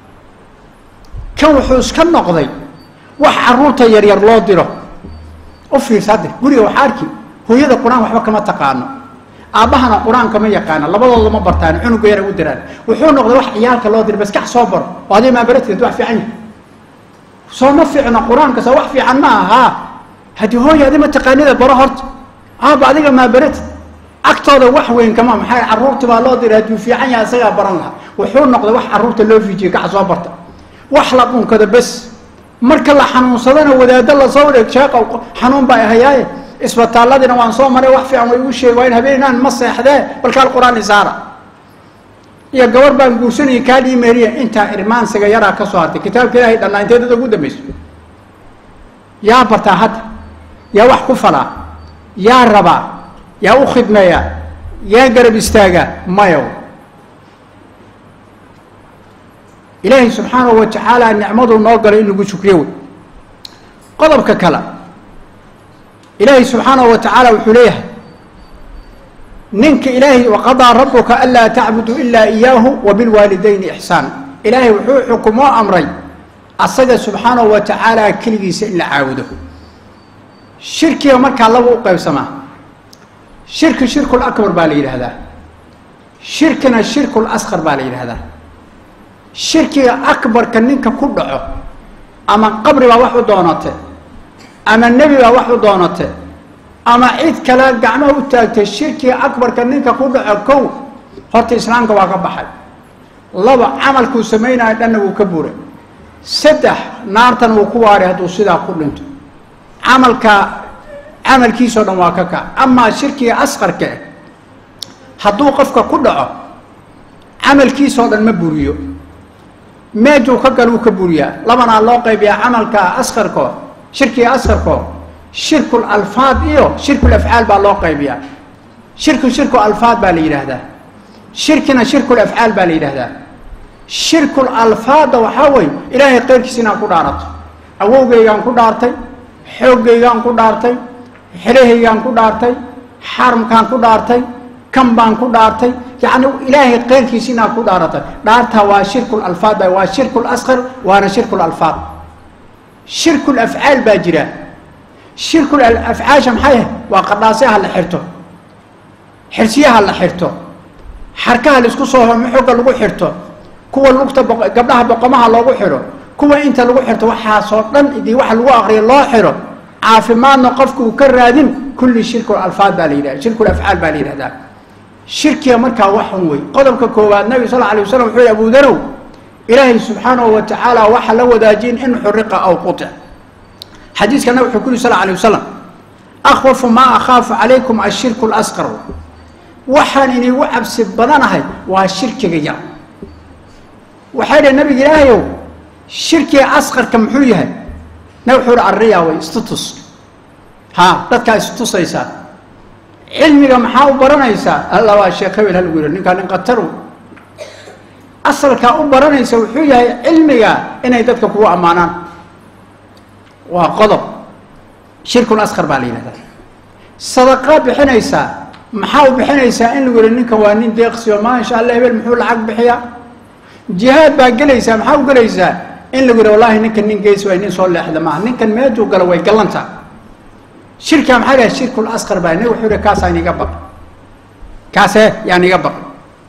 kan wuxuu iska noqday wax caruurta yaryar loo diro u fiirsa hadde guriga waxaa arki hooyada qur-aan waxba kama taqaano aabbahana qur-aan kama yaqaana labadooda ma bartaan cunuga yara u diraan wuxuu noqday wax ciyaalka loo dira baskax soo baro oo adig maabaradkeed wax fiican yahay soo ma fiicno qur-aanka soo wax fiican ma aha haddii hooya adi ma taqaanida baro horta aaba adiga maabaratid agtooda wax weyn kama maxaa caruurti baa loo diray hadduu fiican yahay isagaa baran lahaa wuxuu noqday wax caruurta loo fiijiye kaca soo barta wax la dhunkado bes marka la xanuunsadana wadaado lasoo dheeg sheeqa xanuun baa ahayaaye isbitaaladiina waan soo maray wax fiican way igu sheeg waa in habeenaan ma seexdee balkaal qur-aan isaara iyo gabar baan guursanayay kaadhii meeriya intaa irmaansiga yaraa ka soo hartay kitaabka ilaahay dhannaa intee dad ugu dambayso yaa bartaa hadda yaa wax ku falaa yaa rabaa yaa u khidmeeyaa yaa garab istaagaa mayow ilaahay subxaanahu wa tacaala nicmaduu noo galay in lagu shukriyo wey qodobka kale ilaahay subxaanahu wa tacaala wuxuu leeyahay ninka ilaahay waqadaa rabuka anlaa tacbuduu ilaa iyaahu wa bilwaalidayni ixsaan ilaahay wuxuu xukumoo amray asaga subxaanahu wa tacaala keligiisa in la caabudo shirkiga markaa laba u qaybsamaa shirki shirkul akbar baa la yidhaahdaa shirkina shirkul asqar baa la yidhaahdaa shirkiga akbarka ninka ku dhaco ama qabri baa wax u doonate ama nebi baa wax u doonate ama cid kale gacmaha u taagtay shirkiga akbarka ninka ku dhaco kow horta islaamka waa ka baxay laba camalkuu samaynayo dhanna wuu ka buray saddex naartan wuu ku waaray hadduu sidaa ku dhinto camalka camalkiisao dhan waa ka kac amaa shirkiga asqarka eh hadduu qofka ku dhaco camalkiisao dhan ma buriyo meejuu ka galuu ka buriyaa labanaa loo qaybiyaa camalka asqarko shirkiga asqarko shirkul alfaad iyo shirkul afcaal baa loo qaybiyaa shirku shirku alfaad baa la yidhaahdaa shirkina shirkul afcaal baa la yidhaahdaa shirkul alfaadda waxaa weeye ilaahay keyrkiis inaan ku dhaarato awowgaygaan ku dhaartay xooggaygaan ku dhaartay xerahaygaan ku dhaartay xaramkaan ku dhaartay kan baan ku dhaartay yacni ilaahay keyrkiis inaad ku dhaaratay dhaartaa waa shirkul alfaad ba waa shirkul asqar waana shirkul alfaad shirkul afcaal baa jira shirkul afcaasha maxay waa qadhaasyaha la xirto xirsiyaha la xirto xarkaha laisku soo homo xogga lagu xirto kuwa lugta gabdhaha boqomaha loogu xidho kuwa inta lagu xirto waxaasoo dhan idii waxa lagu aqriyo loo xidho caafimaadna qofku uu ka raadin kulli shirkul alfaad baa la yidhahda shirkul afcaal baa la yidhahdaa shirkiga markaa waxun wey qodobka koowaad nabi sal alay waslam wuxuu yihi abu darow ilaahay subxaanahu wa tacaala waxa la wadaajin in xuriqa aw qutic xadiiska nabig wuxuu ku yiri sal alay wasalam akhwafu maa akhaafu calaykum ashirku lasqar waxaan inigu cabsi badanahay waa shirkiga yar waxay dhah nabiga ilaahayow shirkiga asqarka muxuu yahay nabig wuxuu hi arriya way istutus ha dadkaa istusaysaa cilmiga maxaa u baranaysaa alla waa sheekh hebel halagu yidhi ninkaa nin qataru asalkaa u baranaysa wuxuu yahay cilmiga inay dadka kugu ammaanaan waa qodob shirkul asqar baa la yidhahdaa sadaqaa bixinaysaa maxaa u bixinaysaa in lagu yihi ninkan waa nin deeqsiyo maasha allah hebel muxuu lacag bixiyaa jihaad baa gelaysaa maxaa u gelaysaa in lagu yihi wallahi ninkan nin geys waay nin soo leexda maaha ninkan meejuu galo way gallantaa shirkaa maxaa dhahay shirkul asqar baa nabig wuxuu yihi kaasaan iga baq kaasee yaan iga baq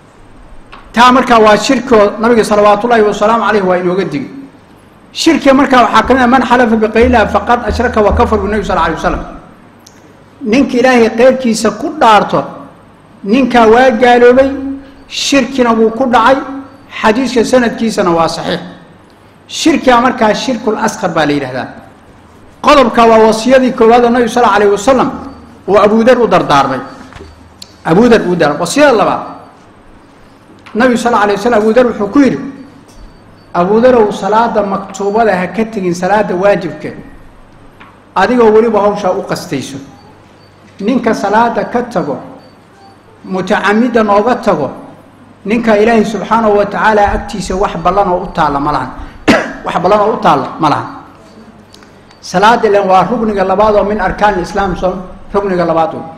taa markaa waa shirkoo nabiga salawaat ullaahi wasalaamu caleyh waa inooga digi shirkiga markaa waxaa ka mid a man xalafa biqayliha faqad ashraka wa kafar bu nebi sal alay wasalam ninka ilaahay qeyrkiisa ku dhaarto ninkaa waa gaaloobay shirkina wuu ku dhacay xadiiska sanadkiisana waa saxiix shirkiga markaa shirkul asqar baa la yidhahdaa qodobka waa wasiyadii koowaad oo nabi sal alayh wasalam uu abudar u dardaarmay abudar uu dar wasiyada labaad nabigu sal alay waslam abudar wuxuu ku yidhi abudarow salaada maktuubada ha ka tegin salaada waajibka adigoo weliba hawshaa u qastayso ninka salaada ka tago mutacamida nooga tago ninka ilaahay subxaanahu wa tacaala agtiisa wax ballan oo u taalla ma lahan wax ballan oo u taalla ma lahan salaada ilan waa rugniga labaad oo min arkaan islaam soo rugniga labaad wey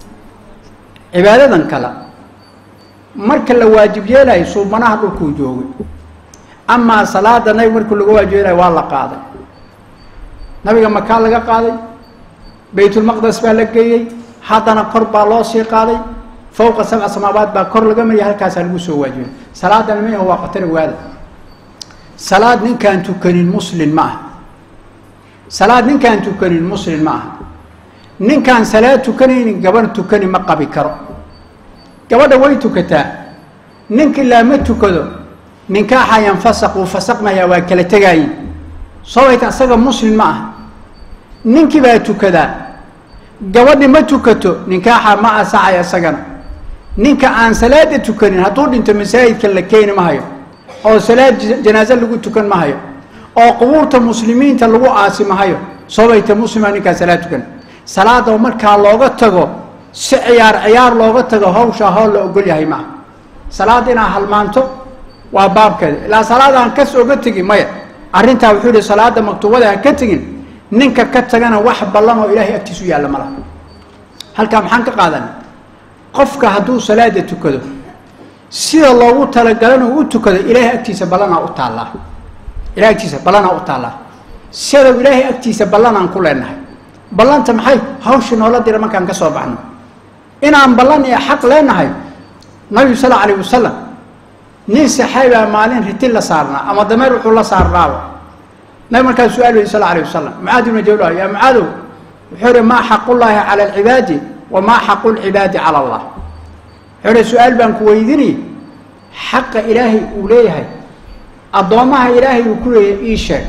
cibaadadan kale marka la waajib yeelayo suubanaha dhulkuu joogay amaa salaada nabig markuu laga waajib yeelayo waa la qaaday nabiga makaa laga qaaday baytulmaqdes baa la geeyey haddana kor baa loo sii qaaday fowqa sabca samaabaad baa kor laga mariyay halkaasaa lagu soo waajibay salaadana miah waa khatar waada salaad ninkaan tukanin muslin ma aha salaad ninkaan tukanin muslin ma aha ninkaan salaad tukanaynin gabadh tukani ma qabi karo gabadha way tukataa ninka ilaa ma tukado ninkaaxa yanfasaq wuu fasaqmayaa waa kala tegaayin sababta isaga muslim ma aha ninkii baa tukadaa gabadhi ma tukato ninkaaxa ma asaxaya isagana ninka aan salaada tukanin hadduu dhinto masaajidka la keeni ma hayo oo salaad janaaze lagu tukan ma hayo oo qubuurta muslimiinta lagu aasi ma hayo sabayta muslima ninkaa salaad tukan salaada markaa looga tago si ciyaar ciyaar looga tago hawshaa hool la ogol yahay maaha salaada inaa halmaanto waa baabkeeda ilaa salaadaan kas oga tegin maya arrintaa wuxuu yihi salaada maktuubada ha ka tegin ninka ka tagana wax ballan oo ilaahay agtiisu yaalla ma laha halkaa maxaan ka qaadanay qofka hadduu salaada tukado sida loogu talagalana u tukado ilaahay agtiisa ballanaa u taallaa ilahay agtiisa ballanaa u taallaa sidaw ilaahay agtiisa ballanaan ku leenahay ballanta maxay hawshii noola dira markaan ka soo baxno inaan ballan iyo xaq leenahay nabigu sal alayh wasalam nin saxaabaa maalin riti la saarnaa ama dameer wuxuu la saarnaaba nabig markaa su-aal weyy sal alayh wasalam mucaad ibna jawla yaa mucaadow wuxuu ihi maa xaqullaahi cala alcibaadi wa maa xaqu lcibaadi cala allah wuxuu ihi su-aal baan ku weydinay xaqa ilaahay uu leeyahay addoommaha ilaahay uu ku leeyahay ii sheeg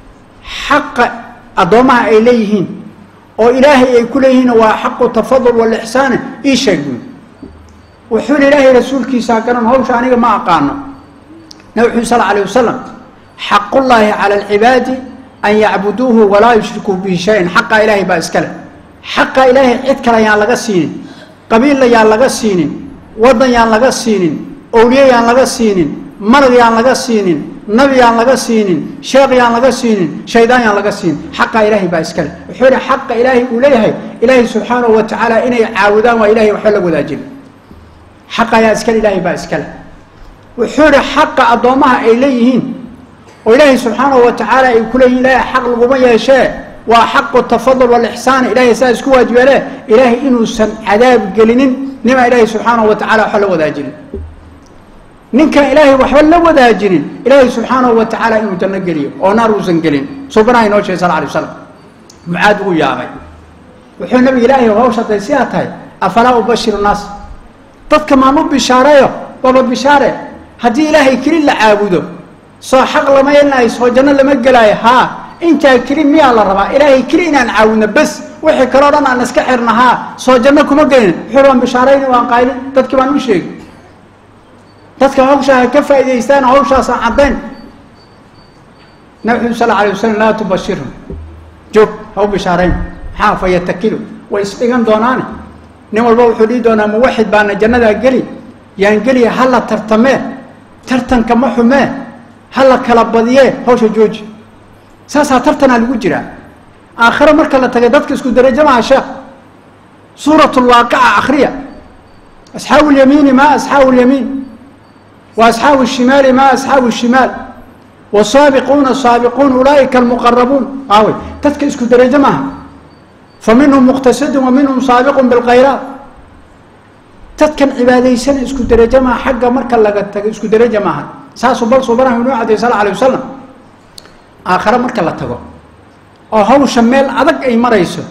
xaqa addoommaha ay leeyihiin oo ilaahay ay ku leeyihiin waa xaqu tafadul walixsaani ii sheeg buy wuxuu yihi ilaahay rasuulkiisaa garan hawsha aniga ma aqaano nabi xuli sal alayh wasalam xaqullaahi cala alcibaadi an yacbuduuhu walaa yushrikuu bihi shayan xaqa ilaahay baa iska leh xaqa ilaahay cid kale yaan laga siinin qabiilla yaan laga siinin waddan yaan laga siinin owliye yaan laga siinin malag yaan laga siinin nabi yaan laga siinin sheekh yaan laga siinin shaydaan yaan laga siinin xaqa ilaahay baa iska leh wuxuu yihi xaqa ilaahay uu leeyahay ilaahay subxaanahu wa tacaala inay caabudaan waa ilahay waxba la wadaajin xaqa ayaa iskale ilaahay baa iska leh wuxuu yihi xaqa addoommaha ay leeyihiin oo ilaahay subxaanahu wa tacaala ay ku leeyihin ilaahay xaq laguma yeeshee waa xaqu tafadul walixsaani ilahay saa isku waajibeele ilaahay inuusan cadaab gelinin nimaa ilaahay subxaanahu wa tacala waxba la wadaajinin ninkan ilaahay waxba la wadaajinin ilaahay subxaanahu wa tacaala inuu janno geliyo oo naar uusan gelin subanaha inoo sheegay sal alay waslam mucaad uu yaabay wuxuu nabiga ilaahay hawsha haday sidaa tahay afalaa ubashiru naas dadka maan u bishaareeyo waaba bishaare haddii ilaahay keli la caabudo soo xaq lama yeelinayo soo janno lama gelaayo haa intaa keli miyaa la rabaa ilaahay keli inaan caawudno bes wixii kaleo dhan aan iska xirna haa soo janno kuma gelin wuxuu waan bishaarayni waan qaylin dadki baan u sheegi dadka hawshaa ha ka faa'idaystaan hawshaasaan caddayn nabi xuli sal alay wasalam laa tubashirhum joog ha u bishaarayn maxaa fa yatakilu way isdhigan doonaane nin walba wuxuu dhihi doonaa muwaxid baana jannadaa geli yaan geliya ha la tartamee tartanka ma xumee ha la kala badiyee hawsha jooji saasaa tartanaa lagu jiraa aakhiro marka la tagay dadka isku darajo maha sheekh suurat lwaaqica akhriya asxaabu lyamiini ma asxaabu lyamiin wa asxaabu shimaali ma asxaabu shimaal wasaabiquuna saabiquun ulaaئika almuqarabuun aawey dadka isku darajo maaha fa minhum muqtasidun wa minhum saabiqun bilkhayraat dadkan cibaadaysana isku darajo maaha xagga marka laga tago isku darajo maaha saasuu bal subanahu inuu cadday sal alay wasalam aakhare marka la tago oo hawsha meel adag ay marayso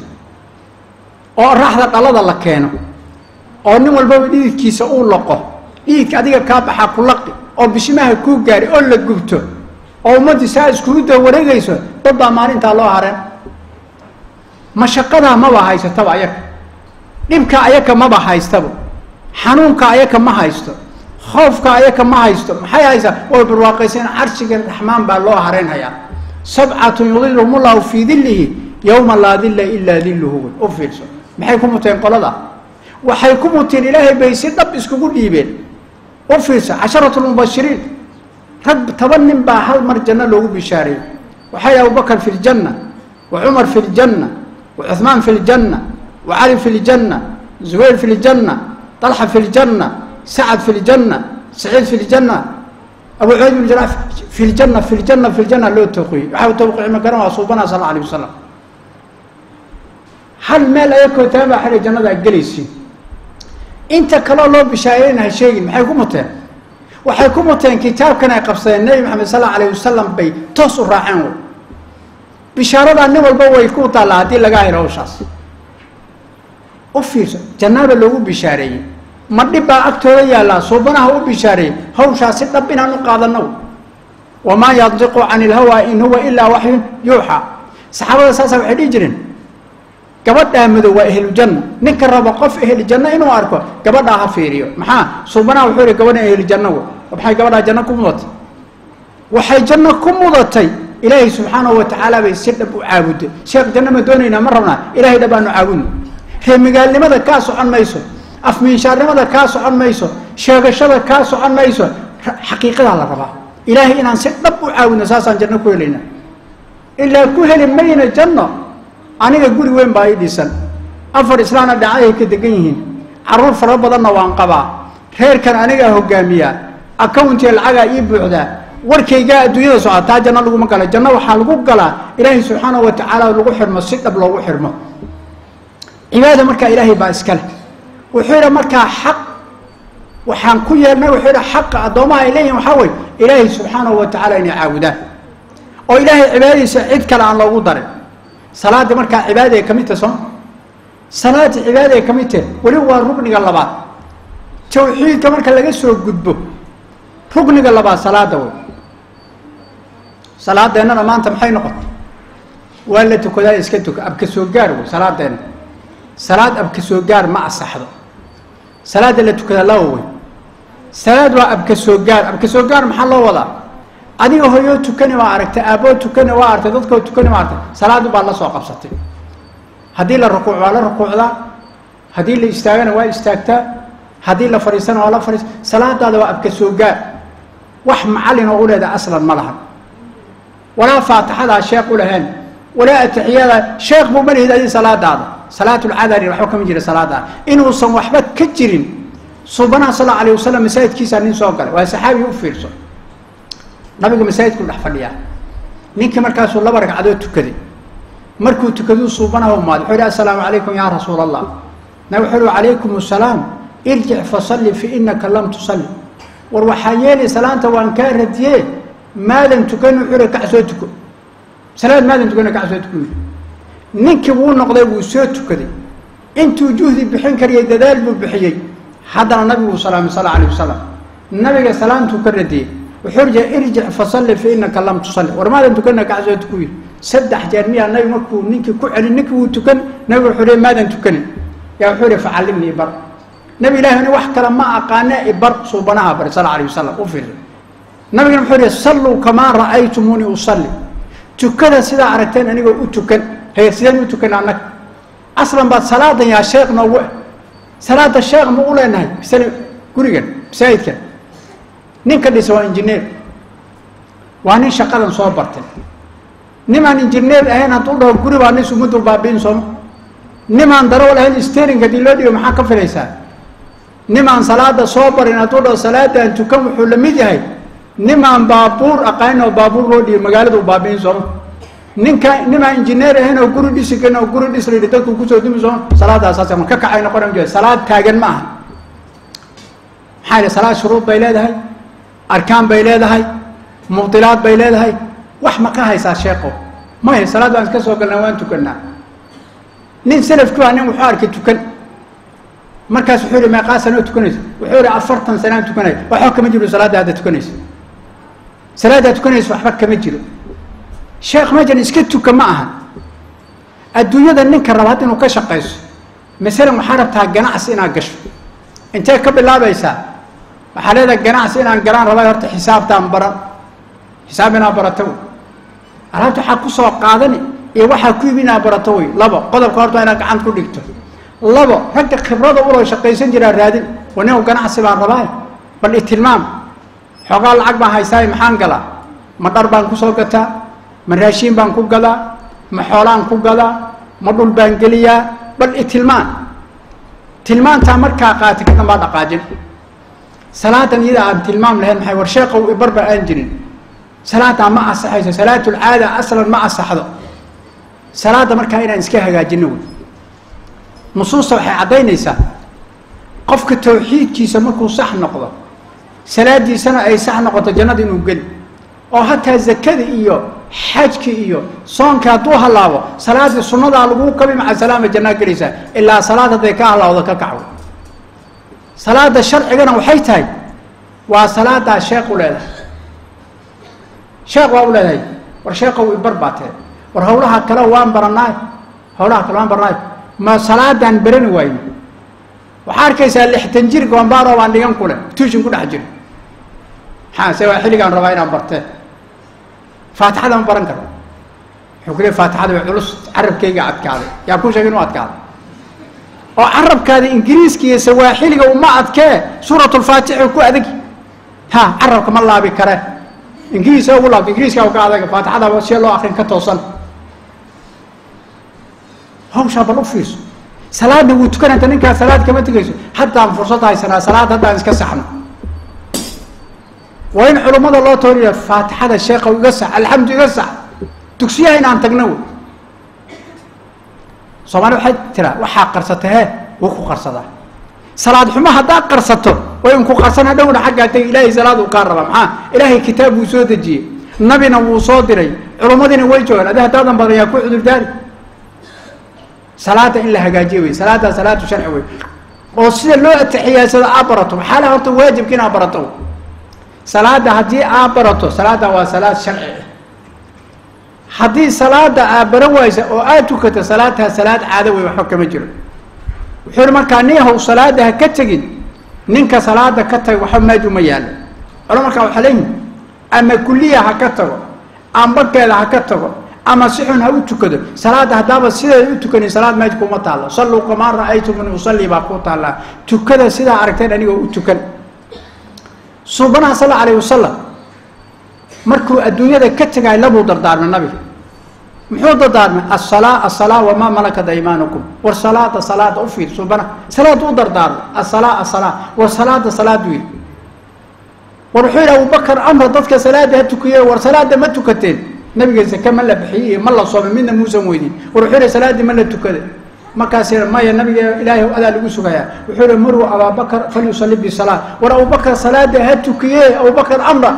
oo raxda dhalada la keeno oo nin walbaba dhididkiisa uu loqo dhididka adiga kaa baxaa ku laqi oo bishimaha kuu gaari oo la gubto oo ummaddii saa iskugu daba wareegayso dad baa maalintaa loo hareen mashaqadaa maba haysataba ayaka dhibka ayaka maba haystaba xanuunka ayaka ma haysto khoofka ayaka ma haysto maxay haysaa way barwaaqayseen carshiga raxmaan baa loo hareynhayaa sabcatun yudiluhum ullahu fii dilihi yowma laa dilla ilaa diluhu u fiirso maxay ku muteen qolada waxay ku muteen ilaahay bay si dhab iskugu dhiibeen u fiirso casharatu lmubashiriin rag toban nin baa hal mar janno loogu bishaareeyey waxaa yidhi abubakar fi ljanna wa cumar fi ljanna wa cuhmaan fi ljanna wa cali fi ljanna zubayr fi ljanna طلحة في الجنة سعد في الجنة سعيد في الجنة أبو عبيد بن جراح في الجنة في الجنة في الجنة لو توقي وحاول توقع مكان وصوبنا صلى الله عليه وسلم هل مال أيكو تابع حال الجنة الجليسي انت كلا لو بشايرين هالشيء ما حيكون متين وحيكون متين كتاب كان يقبصي النبي محمد صلى الله عليه وسلم بي توصل راعين بشارة أنه والبوا يكون طالع هذه لقاهي روشاس u fiirso jannaaba loogu bishaareeyey ma dhib baa agtooda yaallaa suubanaha u bishaareeyey hawshaasi dhab inaan u qaadano wamaa yandiqu can ilhawaa in huwa ilaa waxyun yuuxa saxaabada saasa waxay dhihi jireen gabadhaa madow waa ehlujanna ninka raba qof ehlujanno inuu arko gabadhaa ha fiiriyo maxaa suubanaha wuxuu yihi gabadha ehlujanno maxay gabadhaa janno ku mudatay waxay janno ku mudatay ilaahay subxaanahu wa tacaala bay si dhab u caabuday sheekh janno ma doonaynaa ma rabnaa ilahay dhab aanu caabudno reemigaalnimada kaa socon mayso afmiinshaarnimada kaa socon mayso sheegashada kaa socon mayso xaqiiqadaa la rabaa ilaahay inaan si dhab u caawino saasaan janno ku helayna ilaa ku heli mayna janno aniga guri weyn baa ii dhisan afar islaana dhacayay ka degan yihiin carruur fara badanna waan qabaa reerkan anigaa hogaamiyaa accountiga lacagaa ii buuxdaa warkaygaa adduunyada socotaa janno laguma gala janno waxaa lagu galaa ilaahay subxaanahu wa tacaala lagu xirmo si dhab loogu xirmo cibaada markaa ilaahay baa iska leh wuxuu yidhi markaa xaq waxaan ku yeelnay wuxuu yidhi xaqa addoomaha ay leeyihin waxaa weye ilaahay subxaanahu wa tacala inay caabudaan oo ilaahay cibaadadiisa cid kale aan loogu darin salaadii markaa cibaada ay ka mid tahay sooma salaadii cibaada ay ka mid tahay weli waa rugniga labaad tawxiidka marka laga soo gudbo rugniga labaad salaada wey salaadeennana maanta maxay noqotay waa la tukadaa iska tuka abka soo gaar wey salaadeenna salaad abka soo gaar ma asaxdo salaada la tukadaa laba wey salaad waa abka soo gaar abka soo gaar maxaa loo wadaa adiga hoyoo tukani waa aragtay aabboo tukani waa aragtay dadkoo tukani waa aragtay salaadu baa la soo qabsatay haddii la rukuuc waa la rukuucdaa haddii la istaagana waa istaagtaa haddii la fadhiisana waa la fadhiista salaadaada waa abka soo gaar wax macallin oo u leedaha aslan ma lahan walaa faatixadaa sheekh u lahayn walaa atixiyada sheekh buu ma lihid adi salaadaada salaatulcadari waxba kama jira salaadaada inuusan waxba ka jirin subanaha sal allahu alayh wasalam masaajidkiisaa nin soo galay waa saxaabi u fiirso nabigu masaajidku dhex fadhiyaa ninkii markaasuu laba ragcadood tukaday markuu tukaduu suubanaha umaaday wuxuu yidhi assalaamu calaykum yaa rasuula allah nabig wuxuu yihi calaykum assalaam irjic fasalli fi inaka lam tusalli war waxaa yeelay salaanta waan kaa radiyee maadan tukan wuxuu yihi kac soo tuko salaad maadan tukan kac soo tuko ninkii wuu noqday wuu soo tukaday intuu juhdi bixin kariyay dadaal buu bixiyey haddana nabigu salaamay sal alayh wasalam nabiga salaamtuu ka radiyey wuxuu rija irjic fasalli fa inaka lam tusalli war maadan tukanna kac soo tuku yiri saddex jeer miyaa nabi markuu ninkii ku celin ninkii wuu tukan nabigu wuxuu hi maadan tukanin yaa wuxuu ihi facallimni ibar nabi ilahi ni wax kale ma aqaane ibar suubanaha bari sal alayh wasalam u fiirsa nabigana wuxuu ihi salluu kamaa ra'aytumuuni usalli tukada sidaa aragteen anigoo u tukan haye sideen u tukan annaga aslan baad salaadan yaa sheekh noogu ah salaada sheekh ma u leenahay isana gurigan masaajidkan ninka dhisa waa injineer waa nin shaqadan soo bartay nimaan injineer ahayn hadduu dhaho guri baa nin sumudul baabiin sooma nimaan darawal ahayn stering haddii loo dhigo maxaa ka filaysaa nimaan salaada soo barin hadduu dhaho salaadaan tukan wuxuu la mid yahay nimaan baabuur aqaanin oo baabuur loo dhigo magaaladu baabiin sooma ninka nimaan injineer ahayn oo guri dhisi karin oo guri dhis layidhi dadku kusoo dumi sooma salaadaasaas ma ka kacay noqon jira salaad taagan ma aha maxaa yidhi salaad shuruud bay leedahay arkaan bay leedahay mubdilaad bay leedahay wax ma ka haysaa sheeko maya salaad baan iska soo galnaa waan tukanaa nin salafkii waa nin wuxuu arkay tukan markaas wuxuu yihi meeqaa sanoo tukanaysa wuxuu yihi afartan sanaan tukanaya waxba kama jiro salaadda hadda tukanaysa salaaddaa tukanaysa waxba kama jiro sheekh mejan iska tuka ma aha adduunyada ninka raba hadda inuu ka shaqayso masalan waxaa rabtaa ganacsi inaad gasho intee ka bilaabaysaa waxaa leedahay ganacsi inaan galaan rabay horta xisaabtaan baran xisaab inaad barato wey alaabta waxaa ku soo qaadani iyo waxaa ku yimi inaad barato wey labo qodobka horta inaad gacanta ku dhigto labo ragga khibrada uloo shaqaysan jiraa raadin wa nin ganacsi baan rabaa bal itilmaam xoogaa lacag baan haystaa maxaan galaa ma dhar baan kusoo gataa ma raashiin baan ku gadaa ma xoolaan ku gadaa ma dhul baan geliyaa bal itilmaan tilmaantaa markaa qaati ka dambaa dhaqaajin salaadan iyada aan tilmaam lahayn maxay war sheekow ibarba aan jirin salaadaa ma asaxayso salaatulcaada aslan ma asaxdo salaadda markaa inaan iska hagaajino wey nusuusta waxay caddaynaysaa qofka tawxiidkiisa markuu sax noqdo salaadiisana ay sax noqoto jannada inuu geli oo hataa zakada iyo xajki iyo soonka hadduu hallaabo salaaddii sunnadaa laguu kabi maca salaama jannaa gelaysaa ilaa salaad hadday ka hallaawdo ka kacwo salaada sharcigana waxay tahay waa salaadaa sheekh u leedahay sheekh waa u leedahay war sheekow ibar baa tee war hawlaha kale waan baranaay hawlaha kale waan baranaay ma salaadaan berani waayno waxaa arkaysaa lixtan jir goombaaro baan dhigan kule tuushin ku dhex jiro maxaa se waa xilligaan rabaa inaan bartee faatixada ma baran karo wuxuu ku leey faatixada way culus carabkayga adkaaday yaa ku sheegay inuu adkaaday oo carabkaada ingiriiska iyo sawaaxiliga uma adkee suuratulfaatixi ku adag ha carabka ma laabi kare ingiriisa ugu laabta ingiriiska ka adag faatixada see loo akrin ka toosan hawshaa bal u fiirso salaadna wuu tukananta ninkaa salaad kama tegayso haddaan fursad haysanaa salaad haddaan iska saxno waa in culummada loo tooriya faatixada sheekha iga sax alxamdu iga sax dugsiyaha inaan tagno wey soomaalida waxay tiraa waxaa qarsata hee wuu ku qarsadaa salaad xumo haddaad qarsato way inku qarsana dhowna xaggaa tegi ilaahay salaad uu kaa rabaa maxaa ilaahay kitaab buu soo dejiyey nabina wuu soo diray culummadiina way joogaan adi haddaadan badan yaa ku cudurdaari salaada in la hagaajiyo wey salaaddaa salaatu sharci wey oo sida loo atixiyaadsado aa barato maxaa la horta waajibka inaad barato salaada haddii aa barato salaada waa salaad sharci ah haddii salaada aa baran waysa oo aad tukato salaadtaa salaad caado wey waxba kama jiro wuxuu hi markaa nin haw salaada ha ka tegin ninka salaada ka taga waxba meej uma yaalo colo markaa waxaa leeyihi ama kuliya ha ka tago ambakeeda ha ka tago ama si xun ha u tukado salaada haddaaba sideeda u tukanin salaad meej kuma taallo salluu kamaa ra'aytumuni usalli baa ku taallaa tukada sidaa aragteen anigoo u tukan suubanaha sal alla alayh wasalam markuu adduunyada ka tegay labuu dardaarmay nabiga muxuu dardaarmay asalaa asalaa wamaa malakat aymaanukum war salaada salaada u fiir suubana salaada u dardaarmay asalaa asalaa war salaada salaad wiil war wuxuu yidhi abubakar amra dadka salaada ha tukiye war salaada ma tukateen nabiga zake ma la bixiyey iyo ma la soomay midna muusan weydin war wuxuu yihi salaadii ma la tukada markaas maya nabiga ilaahay adaa lagu sugayaa wuxuu yihi muruu abaabakar falyusalli bisalaa war abubakar salaada ha tukiye abubakar amra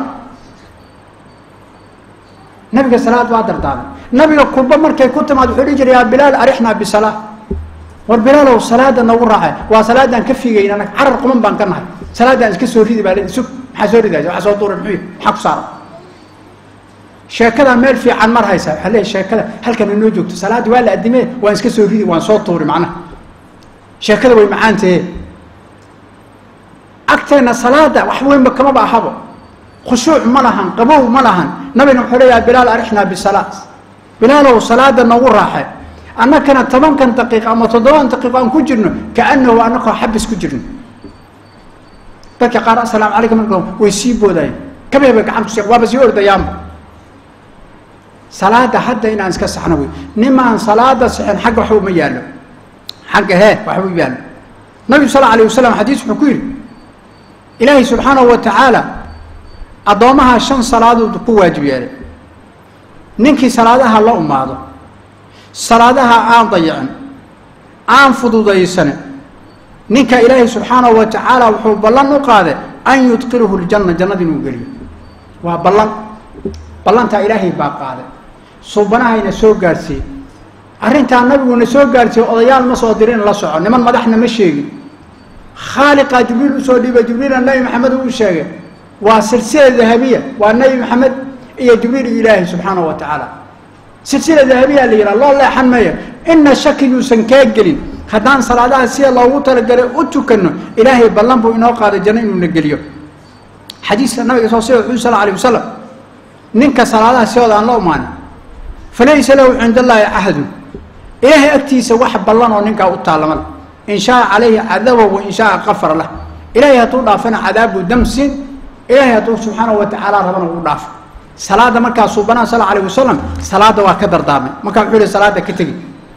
nabiga salaad waa dardaarmay nabiga kulba markay ku timaad wuxuu dhihi jiray yaa bilaal arixnaa bisalaa war bilaalow salaada nagu raacay waa salaadaan ka fiigayn anag carar quman baan ka nahay salaadaan iska soo ridi baa le sug maxaa soo ridaysa waxaa soo duuray muxuu maxaa ku saara sheekada meel fiican mar haysa waxaa leeyahy sheekada halkan inoo joogto salaaddii waa la adimee waan iska soo ridi waan soo tuuri macnaha sheekada way macaantahe agteenna salaada wax weynba kamaba ahabo khushuuc ma lahan qabow ma lahan nabina wuxuu leeyaha bilaal arixnaa bisalaa bilaalow salaada noogu raaxe annakana tobankan daqiiq ama toddoban daqiiq aan ku jirno kaanahu annakoo xabis ku jirno dadka qaar assalaamu calaykum marka way sii boodayeen kabee bay gacan kusi waaba sii ordayaanba salaada hadda inaan iska saxno wey nimaan salaada sixin xagga waxba uma yaallo xagga hee waxba u yaallo nabigu sal alayh wasalam xadiis wuxuu ku yidhi ilaahay subxaanahu wa tacaala addoomaha shan salaadood ku waajib yeelay ninkii salaadaha la umaado salaadaha aan dayicin aan fududaysanin ninka ilaahay subxaanahu wa tacaala wuxuu ballan u qaaday an yudqiluhu ljanna jannada inuu geliyo waa ballan ballantaa ilaahay baa qaaday suubanahayna soo gaadhsiiyey arrintaa nabiguna soo gaadhsiiyey odayaal ma soo dirin la soco niman madaxna ma sheegin khaaliqaa jibriil usoo dhiibay jibriila nebi maxamed uu sheegay waa silsila dahabiya waa nebi maxamed iyo jibriil iyo ilaahay subxaanahu wa tacaala silsila dahabiya la yidhaha loo leexan maayo ina shaki yuusan kaa gelin haddaan salaadaha sida loogu talagalay u tukanno ilaahay ballan buu inoo qaaday janno inuuna geliyo xadiiska nabiga soo sida wuxuu sal alay wasalam ninka salaadaha sidooda aan la umaanin falaysa lahu cinda allaahi cahadun ilaahay agtiisa wax ballan oo ninkaa u taallama leh in shaaa calayhi cadaba wa in shaaa kafara lah ilaahay hadduu dhaafana cadaabu damsin ilaahay hadduu subxaanahu wa tacaala rabana uu dhaafo salaada markaa suubanaha sal alayh wasalam salaada waa ka dardaarmay markaa wuxuu yihi salaada ka tegi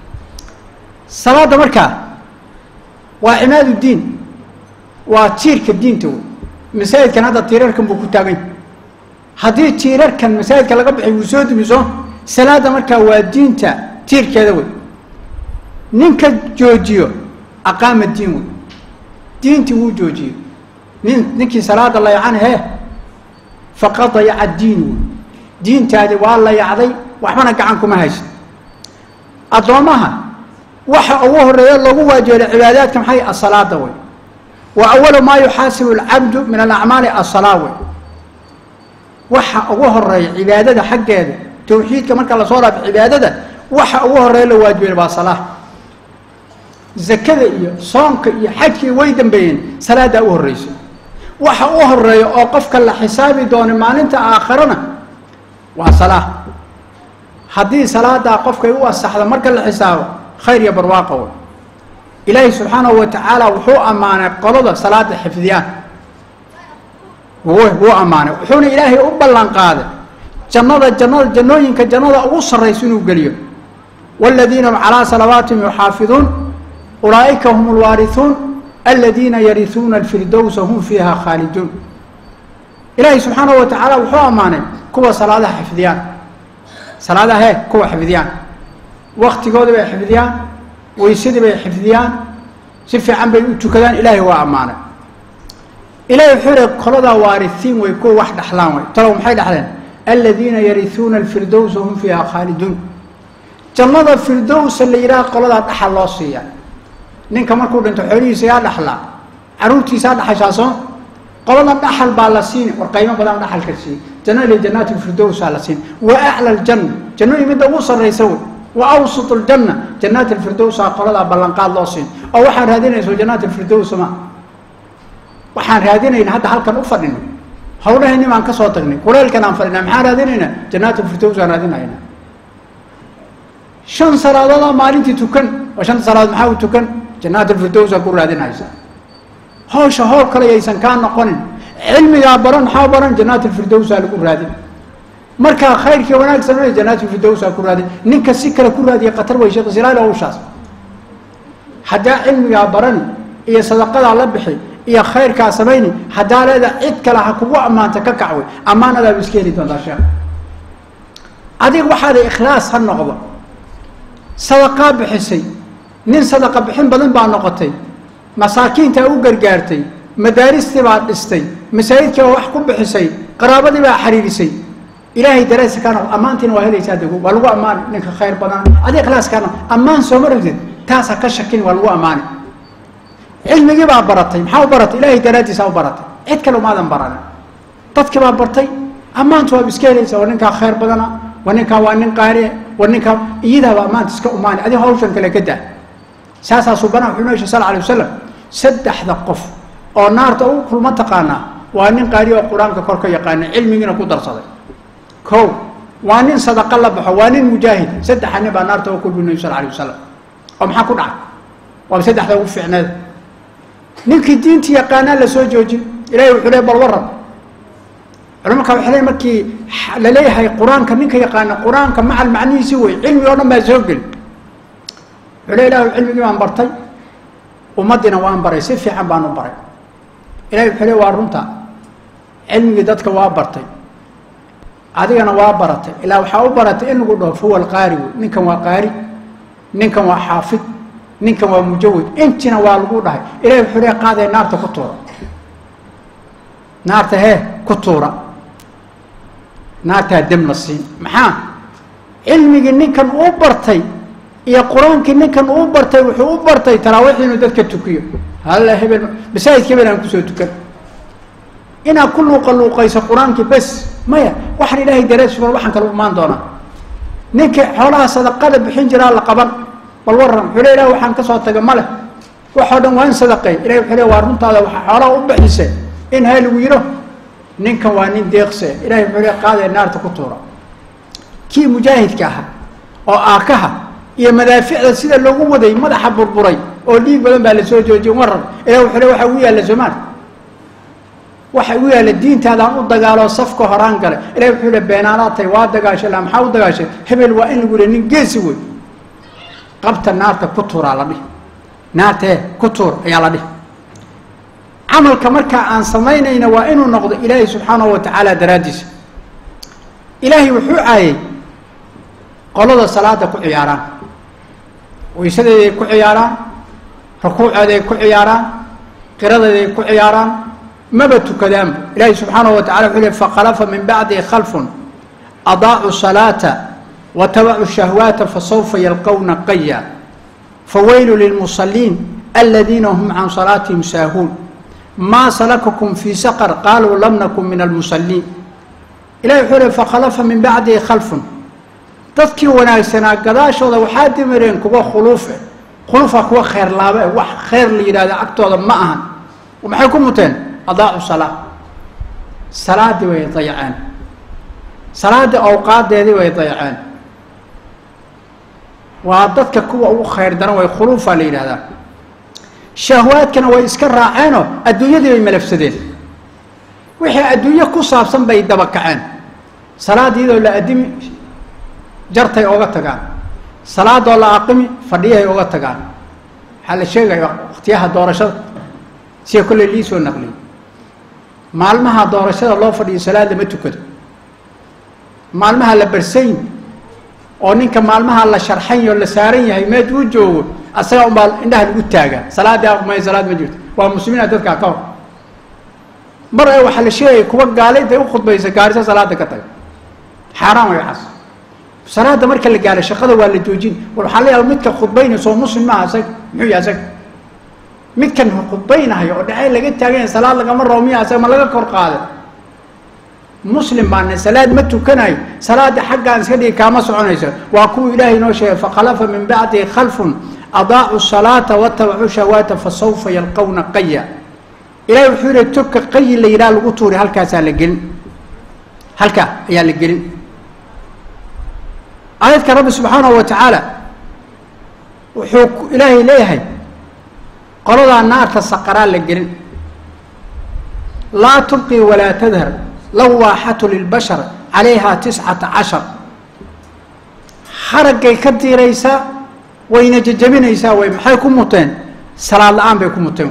salaada markaa waa cimaad diin waa tiirka diinta wey masaajidkan hadda tiirarkan buu ku taaganya haddii tiirarkan masaajidka laga baxay wuu soo dumiso salaada markaa waa diinta tiirkeeda wey ninka joojiyo aqaama diin wey diintii wuu joojiyo nin ninkii salaada layacan hee faqad dayaca diin wey diintaadi waa layacday waxbana gacan kuma hayso addoommaha waxa ugu horeeya loogu waajibeelay cibaadaadka maxay asalaada wey wa awalu maa yuxaasibu alcabdu min alacmaali asalaa wey waxa ugu horeeya cibaadada xaggeeda tawxiidka marka lasoo dhaafo cibaadada waxa ugu horeeya la waajibeelay waa salaa zakada iyo soonka iyo xajkii way dambeeyeen salaadaa u horreyso waxa u horeeya oo qofka la xisaabi doono maalinta aakharana waa salaa haddii salaadaa qofkay u asaxdo marka la xisaabo khayr iyo barwaaqa wey ilaahay subxaanahu wa tacaala wuxuu ammaanay qolada salaada xifdiyaan wuu ammaanay wuxuuna ilaahay u ballan qaaday jannada jannada jannooyinka jannada ugu sarraysa inuu geliyo waaladiina hum calaa salawaatihim yuxaafiduun ulaa'ika hum alwaarihuun aladiina yarihuuna alfirdowsa hum fiiha khaaliduun ilaahay subxaanahu wa tacaala wuxuu ammaanay kuwa salaadaha xifdiyaan salaadaha he kuwa xifdiyaan waktigooda bay xifdiyaan weysadii bay xifdiyaan si fiican bay u tukadaan ilaahay waa ammaanay ilahay wuxuu yihi qoladaa waarisiin way kuwa wax dhexlaan way talow maxay dhexleen aladiina yarisuuna alfirdowsa hum fiiha khaaliduun jannada firdowsa la yidhaha qoladaa dhaxal loo siiya ninka markuu dhinto xoolihiisa yaa dhaxlaa caruurtiisaa dhaxashaa soo qolada dhaxal baa la siini war qaymo badan dhaxalka siiye jannada li jannaati firdowsaa la siini wa acla aljanna jannadii midda ugu sarraysa wey wa awsat aljanna jannaati alfirdowsa qoladaa ballanqaad loo siin oo waxaan raadinayso jannaati alfirdowsa ma waxaan raadinayna hadda halkan u fadhino hawlahayni baan ka soo tagnay kuleelkan aan fadhina maxaan raadinaynaa jannaati alfirdows aan raadinayna shan salaadood maalintii tukan oo shanta salaadood maxaa u tukan jannaat alfirdowsa ku raadinaysa hawsha howl kale yaysan kaa noqonin cilmigaa baran maxaa baran jannaat alfirdowsa lagu raadin markaa khayrkii wanaag sameey jannaat alfirdowsa ku raadin ninka si kale ku raadiya khatar way sheekh silaal hawshaas haddaa cilmigaa barani iyo sadaqadaa la bixi iyo khayrkaa samayni haddaa leeda cid kale ha kugu ammaanta ka kacway ammaanadaaba iska heli doontaa sheekh adiga waxaada ikhlaas ha noqdo sadaqaa bixisay nin sadaqa bixin badan baa noqotay masaakiintaa u gargaartay madaaristii baa dhistay masaajidkii baa wax ku bixisay qaraabadii baa xiriirisay ilaahay dareysa kaa noqdo ammaantiina waa helaysaa dego waa lagu ammaani ninka khayr badan adi ikhlaas kaa noqdo ammaan sooma ragtid taas ha ka shakin waa lagu ammaani cilmigii baa baratay maxaa u baratay ilaahay daraaddiisaa u baratay cid kale umaadan baranin dadkii baa bartay ammaanta waaba iska helaysaa waa ninkaa khayr badana waa ninkaa waa nin qaariye waa ninkaa iyadaaba ammaanta iska umaani adigo hawshan kale ka daa saasaa subana wuxuu noo sal sal alay wasalam saddexda qof oo naarta u kulma taqaanaa waa nin qaariye oo qur-aanka kor ka yaqaana cilmigiina ku darsaday ko waa nin sadaqa la baxo waa nin mujaahid saddexa nin baa naarta u kulmi nabi sal alay wasalam oo maxaa ku dhacay waaba saddexda ugu fiicneed ninkii diinta yaqaanaa la soo joojin ilahay wuxuu le bal waran culamaka waxay le markii la leeyahay qur-aanka ninka yaqaana qur-aanka macal macnihiisi wey cilmi oo dhan baa soo geli wuxuu le ilahu cilmigii baan bartay ummaddiina waan baray si fiican baan u baray ilahay wuxuu le waa runta cilmigii dadka waa bartay adigana waa baratay ilaa waxaa u baratay in lagu dhaho fahuwa alqaari wey ninkan waa qaari ninkan waa xaafid ninkan waa mujawid intina waa lagu dhahay ilahay wuxuu le qaadee naarta ku tuura naarta hee ku tuura naartaa dem la siin maxaa cilmigii ninkan uu bartay iyo qur-aankii ninkan uu bartay wuxuu u bartay taraawiix inuu dadka tukiyo halla hebel masaajidka hebel aan kusoo tukan inaad ku luuqa luuqayso qur-aankii bes maya waxaan ilaahay darees waxaan kala imaan doonaa ninka xoolaha sadaqada bixin jiraa la qaban bal waran wuxuu le ilah waxaan ka soo taga ma leh waxoo dhan waa in sadaqey ilahi wuxuu le waa runtaada waxaa xoolaha u bixise in ha lagu yidho ninkan waa nin deeqse ilahay wuxuu le qaadee naarta ku tuura kii mujaahidka ahaa oo aakaha iyo madaaficda sida loogu waday madaxa burburay oo dhiig badan baa lasoo joojiyay waran ilah wuxuu le waxa ugu yaalla somaal waxa ugu yaalla diintaadaan u dagaaloo safka horaan gale ilahi wuxuu le beenaanaad tahay waa dagaashay la maxaa u dagaashay hebel waa in lagu le nin geesi wey qabta naarta ku tuuraa la dhihi naartee ku tuur ayaa la dhihi camalka markaa aan samaynayna waa inuu noqdo ilaahay subxaanahu wa tacaala daraaddiisa ilaahay wuxuu caayay qolada salaada ku ciyaaraan weysadeeday ku ciyaaraan rukuuceeday ku ciyaaraan qiradeeday ku ciyaaraan maba tukadaanba ilaahay subxaanahu wa tacala wuxuu le fakhalafa min bacdihi khalfun adaacuu salaata wtabacuu shahwaata fasawfa yalqowna qaya fawaylu lilmusaliin aladiina hum can salaatihim saahuun maa salakakum fii saqar qaaluu lam nakun min almusaliin ilahi wuxuu le fakhalafa min bacdihi khalfun dadkii wanaagsanaa gadaashooda waxaa dimireen kuwa khuluufe khuluufa kuwa kheyr laaba e wax kheyr la yidhahda agtooda ma ahan maxay ku muteen adaacu salaa salaadii way dayaceen salaadii awqaadeedii way dayaceen waa dadka kuwa ugu khayr daran way khuluufaa la yidhahdaa shahwaadkana way iska raaceenoo adduunyadii bay malafsadeen wixii adduunyo ku saabsan bay daba kaceen salaad iyadoo la adimi jartay oga tagaan salaadoo la aqimi fadhiyahay oga tagaan waxaa la sheegaya wakhtiyaha doorashada sida kolley lii soo naqliyay maalmaha doorashada loo fadhiyo salaad lama tukado maalmaha la barsayn oo ninka maalmaha la sharxan oo la saaran yahay meed uu joogo asagaa unbaa indhaha lagu taagaa salaadii aqmay salaad ma jirto waa muslimiina dadkaa ka hor mar ee waxaa la sheegaya kuwa gaalayda u khudbaysa gaarisa salaada ka taga xaaraan way waxaas salaada marka la gaaro shaqada waa la joojin war waxaa la yaaba midka khudbaynaysa oo muslim maaha isaga muxuu yahay isaga midkan khudbaynahayo oo dhacay laga taaganya salaad lagama rabo miya isaga ma laga kor qaada muslim baana salaad ma tukanayo salaada xaggaan iska dhigi kaama soconayso waa kuwa ilaahay inoo sheegay fakhalafa min bacdihi khalfun adaacu salaata watabacuu shahawaata fasawfa yalqawna qaya ilahay wuxuu yihi toka qayi la yidhaha lagu tuuri halkaasaa la gelin halkaa ayaa la gelin aayadka rabbi subxaanahu wa tacaala wuxuu ilaahay leeyahay qoladaa naarta saqaraa la gelin laa tubqi walaa tadhar lawaaxatu lilbashar calayha tiscata cashar haraggay ka diiraysaa wayna jejabinaysaa way maxay ku muteen salaad la-aan bay ku muteen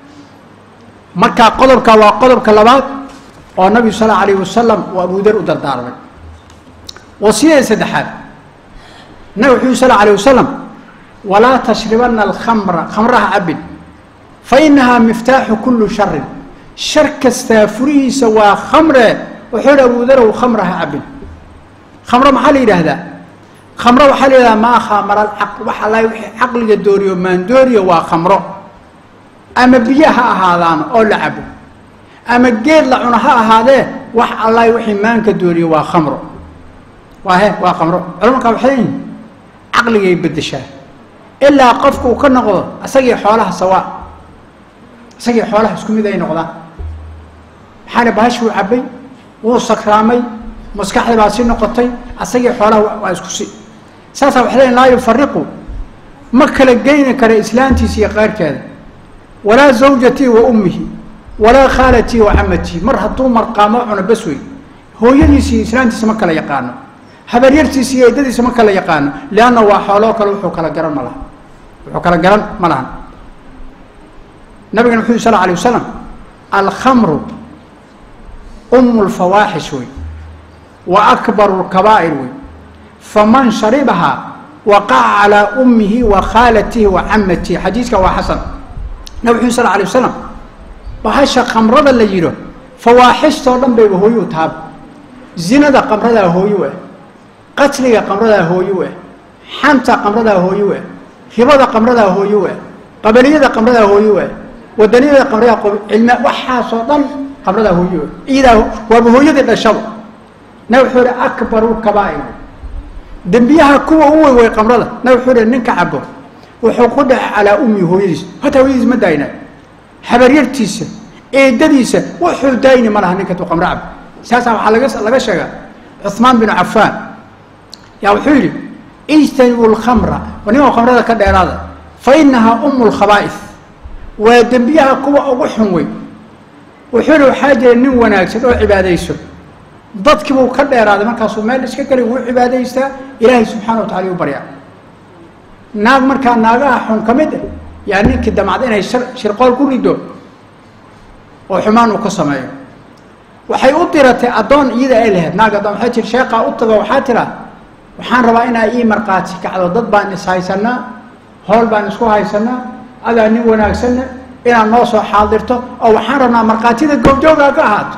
markaa qodobka waa qodobka labaad oo nabigu sal alayh wasalam uu abudar u dardaarmay wasiyada saddexaad nabig wuxuu sal alayh wasalam walaa tashribana alkhamra khamraha cabin fa inahaa miftaaxu kullu sharin shar kastaa furihiisa waa khamre wuxuu hi abudarow khamraha cabin khamro maxaa la yidhaahdaa khamro waxaa la yidhahdaa maa khamara alcaq waxa la wixii caqliga dooriyo maandooriyo waa khamro ama biyo ha ahaadaan oo la cabo ama geed la cuno ha ahaadee wax allahi wixii maanka dooriyo waa khamro waa he waa khamro culamaka waxay yihin caqligay beddeshaa ilaa qofku uu ka noqdo isagii xoolaha sawaa isagii xoolaha isku mid ay noqdaan maxaana bahashi wuu cabbay wuu sakraamay maskaxdii baa si noqotay asagii xoolaha waa isku si saasaa waxay leeyiin laa yufariqu ma kala geyni kara islaantiisa iyo qaarkeeda walaa zawjatii wa ummihi walaa khaalatii wa camatii mar hadduu marqaamo cuno bas wey hooyadiisa iyo islaantiisa ma kala yaqaano habaryartiisa iyo eedadiisa ma kala yaqaano lianna waa xooloo kale wuxuu kala garan ma laha wuxuu kala garan ma lahan nabigana wuxu yhi sal alay wasalam alkhamru umu lfawaaxish wey wa akbaru lkabaa'ir wey faman sharibahaa waqaca calaa ummihi wa khaalatihi wa camatihi xadiiska waa xasan nabig wuxu sal alay wasalam bahasha khamrada la yidho fawaaxistoo dhan bayba hooyuu taaba zinada qamradaa hooyu ah qatliga qamradaa hooyu ah xanta qamradaa hooyu ah ribada qamradaa hooyu ah qabaliyada qamradaa hooyu ah wadaniyada qamradaa cilma waxaasoo dhan qamradaa hooyu ah iyadaa waaba hooyadii dhashaba nabig wuxuu ihi akbaru kabaa'ir dembiyaha kuwa u wey way qamrada nabig wuxuu ihi ninka cabo wuxuu ku dhacay calaa ummi hooyadiis hataa hooyadiis ma daayna habaryartiisa eedadiisa wuxuu daayni ma laha ninka tuu qamro cabo saasaa waxaa laga laga sheegaa cuثmaan binu cafaan yaa wuxuu yidhi ijtanibu lkhamra ninoo khamrada ka dheeraada fa inahaa umu lkhabaa'is waa dembiyaha kuwa ugu xun wey wuxuu yihi waxaa jira nin wanaagsan oo cibaadayso dadkii buu ka dheeraaday markaasuu meel iska geli wuu cibaadaystaa ilaahay subxaana wa tacala u baryaa naag markaa naagaha xun ka mid ah yaa ninkii damacda inay shirqool ku rido oo xumaan uu ka sameeyo waxay u diratay addoon iyada ay lahayd naag addoon waxay tir sheekaa u tago waxaa tiraa waxaan rabaa inaa ii markhaati kacdo dad baan is haysanaa hool baan isku haysanaa adaa nin wanaagsanna inaad noo soo xaadirto oo waxaan rabnaa markhaatida goobjoogaa ka ahaato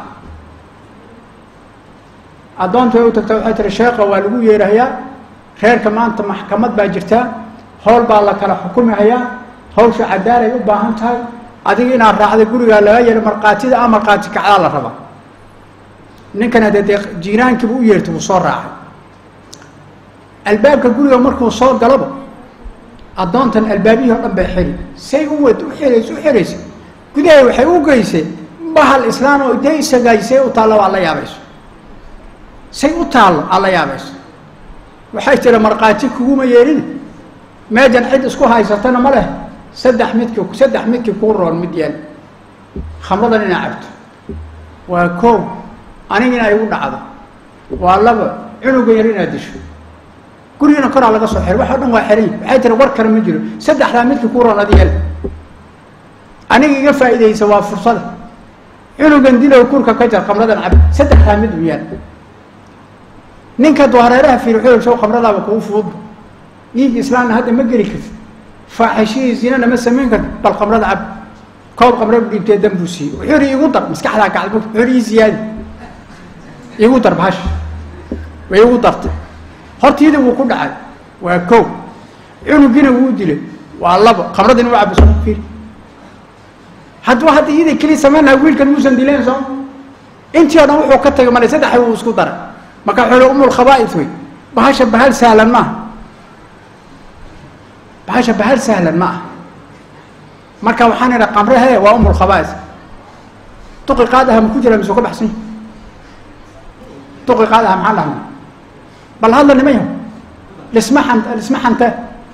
addoontu way u tagta waxay tiri sheekha waa lagu yeerahayaa reerka maanta maxkamad baa jirtaa howl baa la kala xukumi hayaa hawsha cadaalay u baahan tahay adiga inaad raacda gurigaa laga yeelo markhaatida a markhaati kacdaa la rabaa ninkan haddee dee jiiraankiibu u yeertay wuu soo raacay albaabka guriga markuu soo galaba addoontan albaabihii o dhan bay xiri say u wad u xiraysa u xiraysa gudahay waxay u geysay bahal islaan oo dee isagaay say u taallo waa la yaabayso say u taallo aad la yaabayso waxay tiri markhaati kuguma yeelin meejan cid isku haysatana ma leh saddex midkii saddex midkii kuu roon mid yeel khamradan inaa cabto waa koow aniga inaa igu dhacdo waa laba cunuga yar inaad disho gurigana koraa laga soo xiro wax o dhan waa xiray waxay tiri war kale ma jiro saddexdaa midkii kuu roon adi yeel aniga iga faa'iidaysa waa fursada cunugan dilow kurka ka jar khamradan cab saddexdaa mid u yeel ninka doohareeraha fiiri wuxuu show khamradaaba kugu fududba dhiigga islaamna hadda ma geli kartid faaxishihii zinana ma samayn karti bal khamrada cab koob khamra u dhiibtee dan buu siiyey wuxuu ihi igu dar maskaxdaa gacd wuxuu ihi ii ziyaadi igu dar bahash way igu dartay hortiida wuu ku dhacay waa kow cunugiina wuu dilay waa labo khamradina waa cabbi soo fiir hadduu hadda iyada keliya samayn lahaa wiilkan muusan dileen soo intii o dhan wuxuu ka tagay malay saddex wuu isku daray marka wuxuu ihi umul khabaa'is wey bahasha bahal sahlan maaha bahasha bahal sahlan ma ah marka waxaan idha qamre he waa umul khabaa'is duqi qaadaha ma ku jira mise ka baxsan yahi duqi qaadaha maxaan dhahna bal hadla nima yaho lisma xant lisma xanta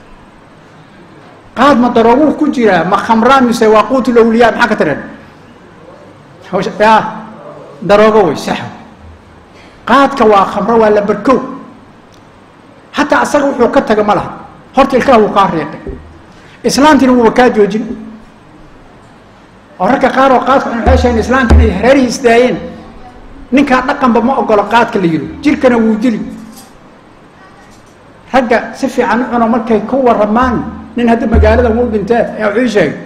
qaad ma darooguu ku jiraa ma khamraa mise waa quutul awliyaa maxaa ka tireen ya daroogo wey sax qaadka waa khamro waa la barkow hataa asaga wuxuu ka taga ma laha horta ilkaha wuu kaa riiqay islaantiina wuuba kaa joojin oo ragga qaar oo qaadka waxay sheegeen islaamka inay hareerihii isdaayeen ninkaa dhaqanba ma ogolo qaadka la yidho jirkana wuu dili ragga si fiican u cuno markay ku waramaan nin hadda magaalada wuu dhintee ee wuxuu ii sheegay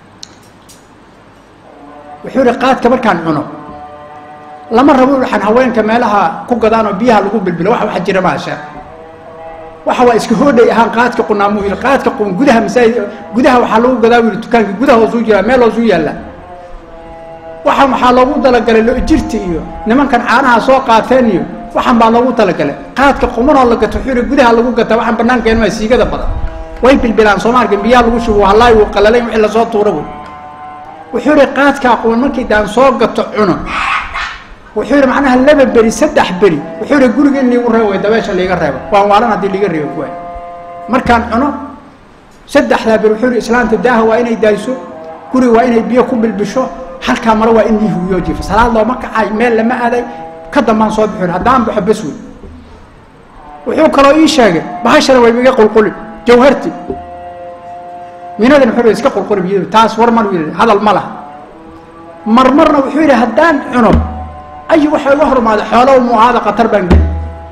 wuxuu ihi qaadka markaan cuno lama rabo waxaan haweenka meelaha ku gadaan oo biyaha lagu bilbilo wax waxa jira maasha waxa waa iska hoodhay ahaan qaadka qunaamu yidhi qaadka qun gudaha masaajid gudaha waxaa lagu gadaa buu yidhi dukaanka gudaha hoosuu jiraa meel hoosuu yaallaa waxaan waxaa loogu talagalay lo-jirta iyo nimankan caanaha soo qaateen iyo waxaan baa loogu talagalay qaadka qumanoo la gato wuxuu yidhi gudaha lagu gataa waxaan banaanka maa siigada badan way bilbilaan soomaalka biyaha lagu shubo halaay wuu qalalayn wixii lasoo tuura wey wuxuu yidhi qaadkaa quman markii daan soo gato cuno wuxuu yidhi macnaha laba beri saddex beri wuxuu yidhi guriga in liigu reebo way dabeesha liiga reebo waan waalan haddii liiga reebo kuwaay markaan cuno saddexdaa beri wuxuu yidhi islaanta daaha waa inay daayso guriga waa inay biyo ku bilbisho halkaa mare waa in lii huwiyo jiifo salaad looma kacay meel lama aaday ka dambaan soo bixin haddaan baxo bes wey wuxuu kaloo ii sheegay bahashana way iga qulquli jawharti minadan wuxuu iska qulquli biyadu taas war mar yidhi hadal ma laha marmarna wuxuu yidhi haddaan cuno ayu waxa iga hormaada xoolo mu ahaada khatar baan geli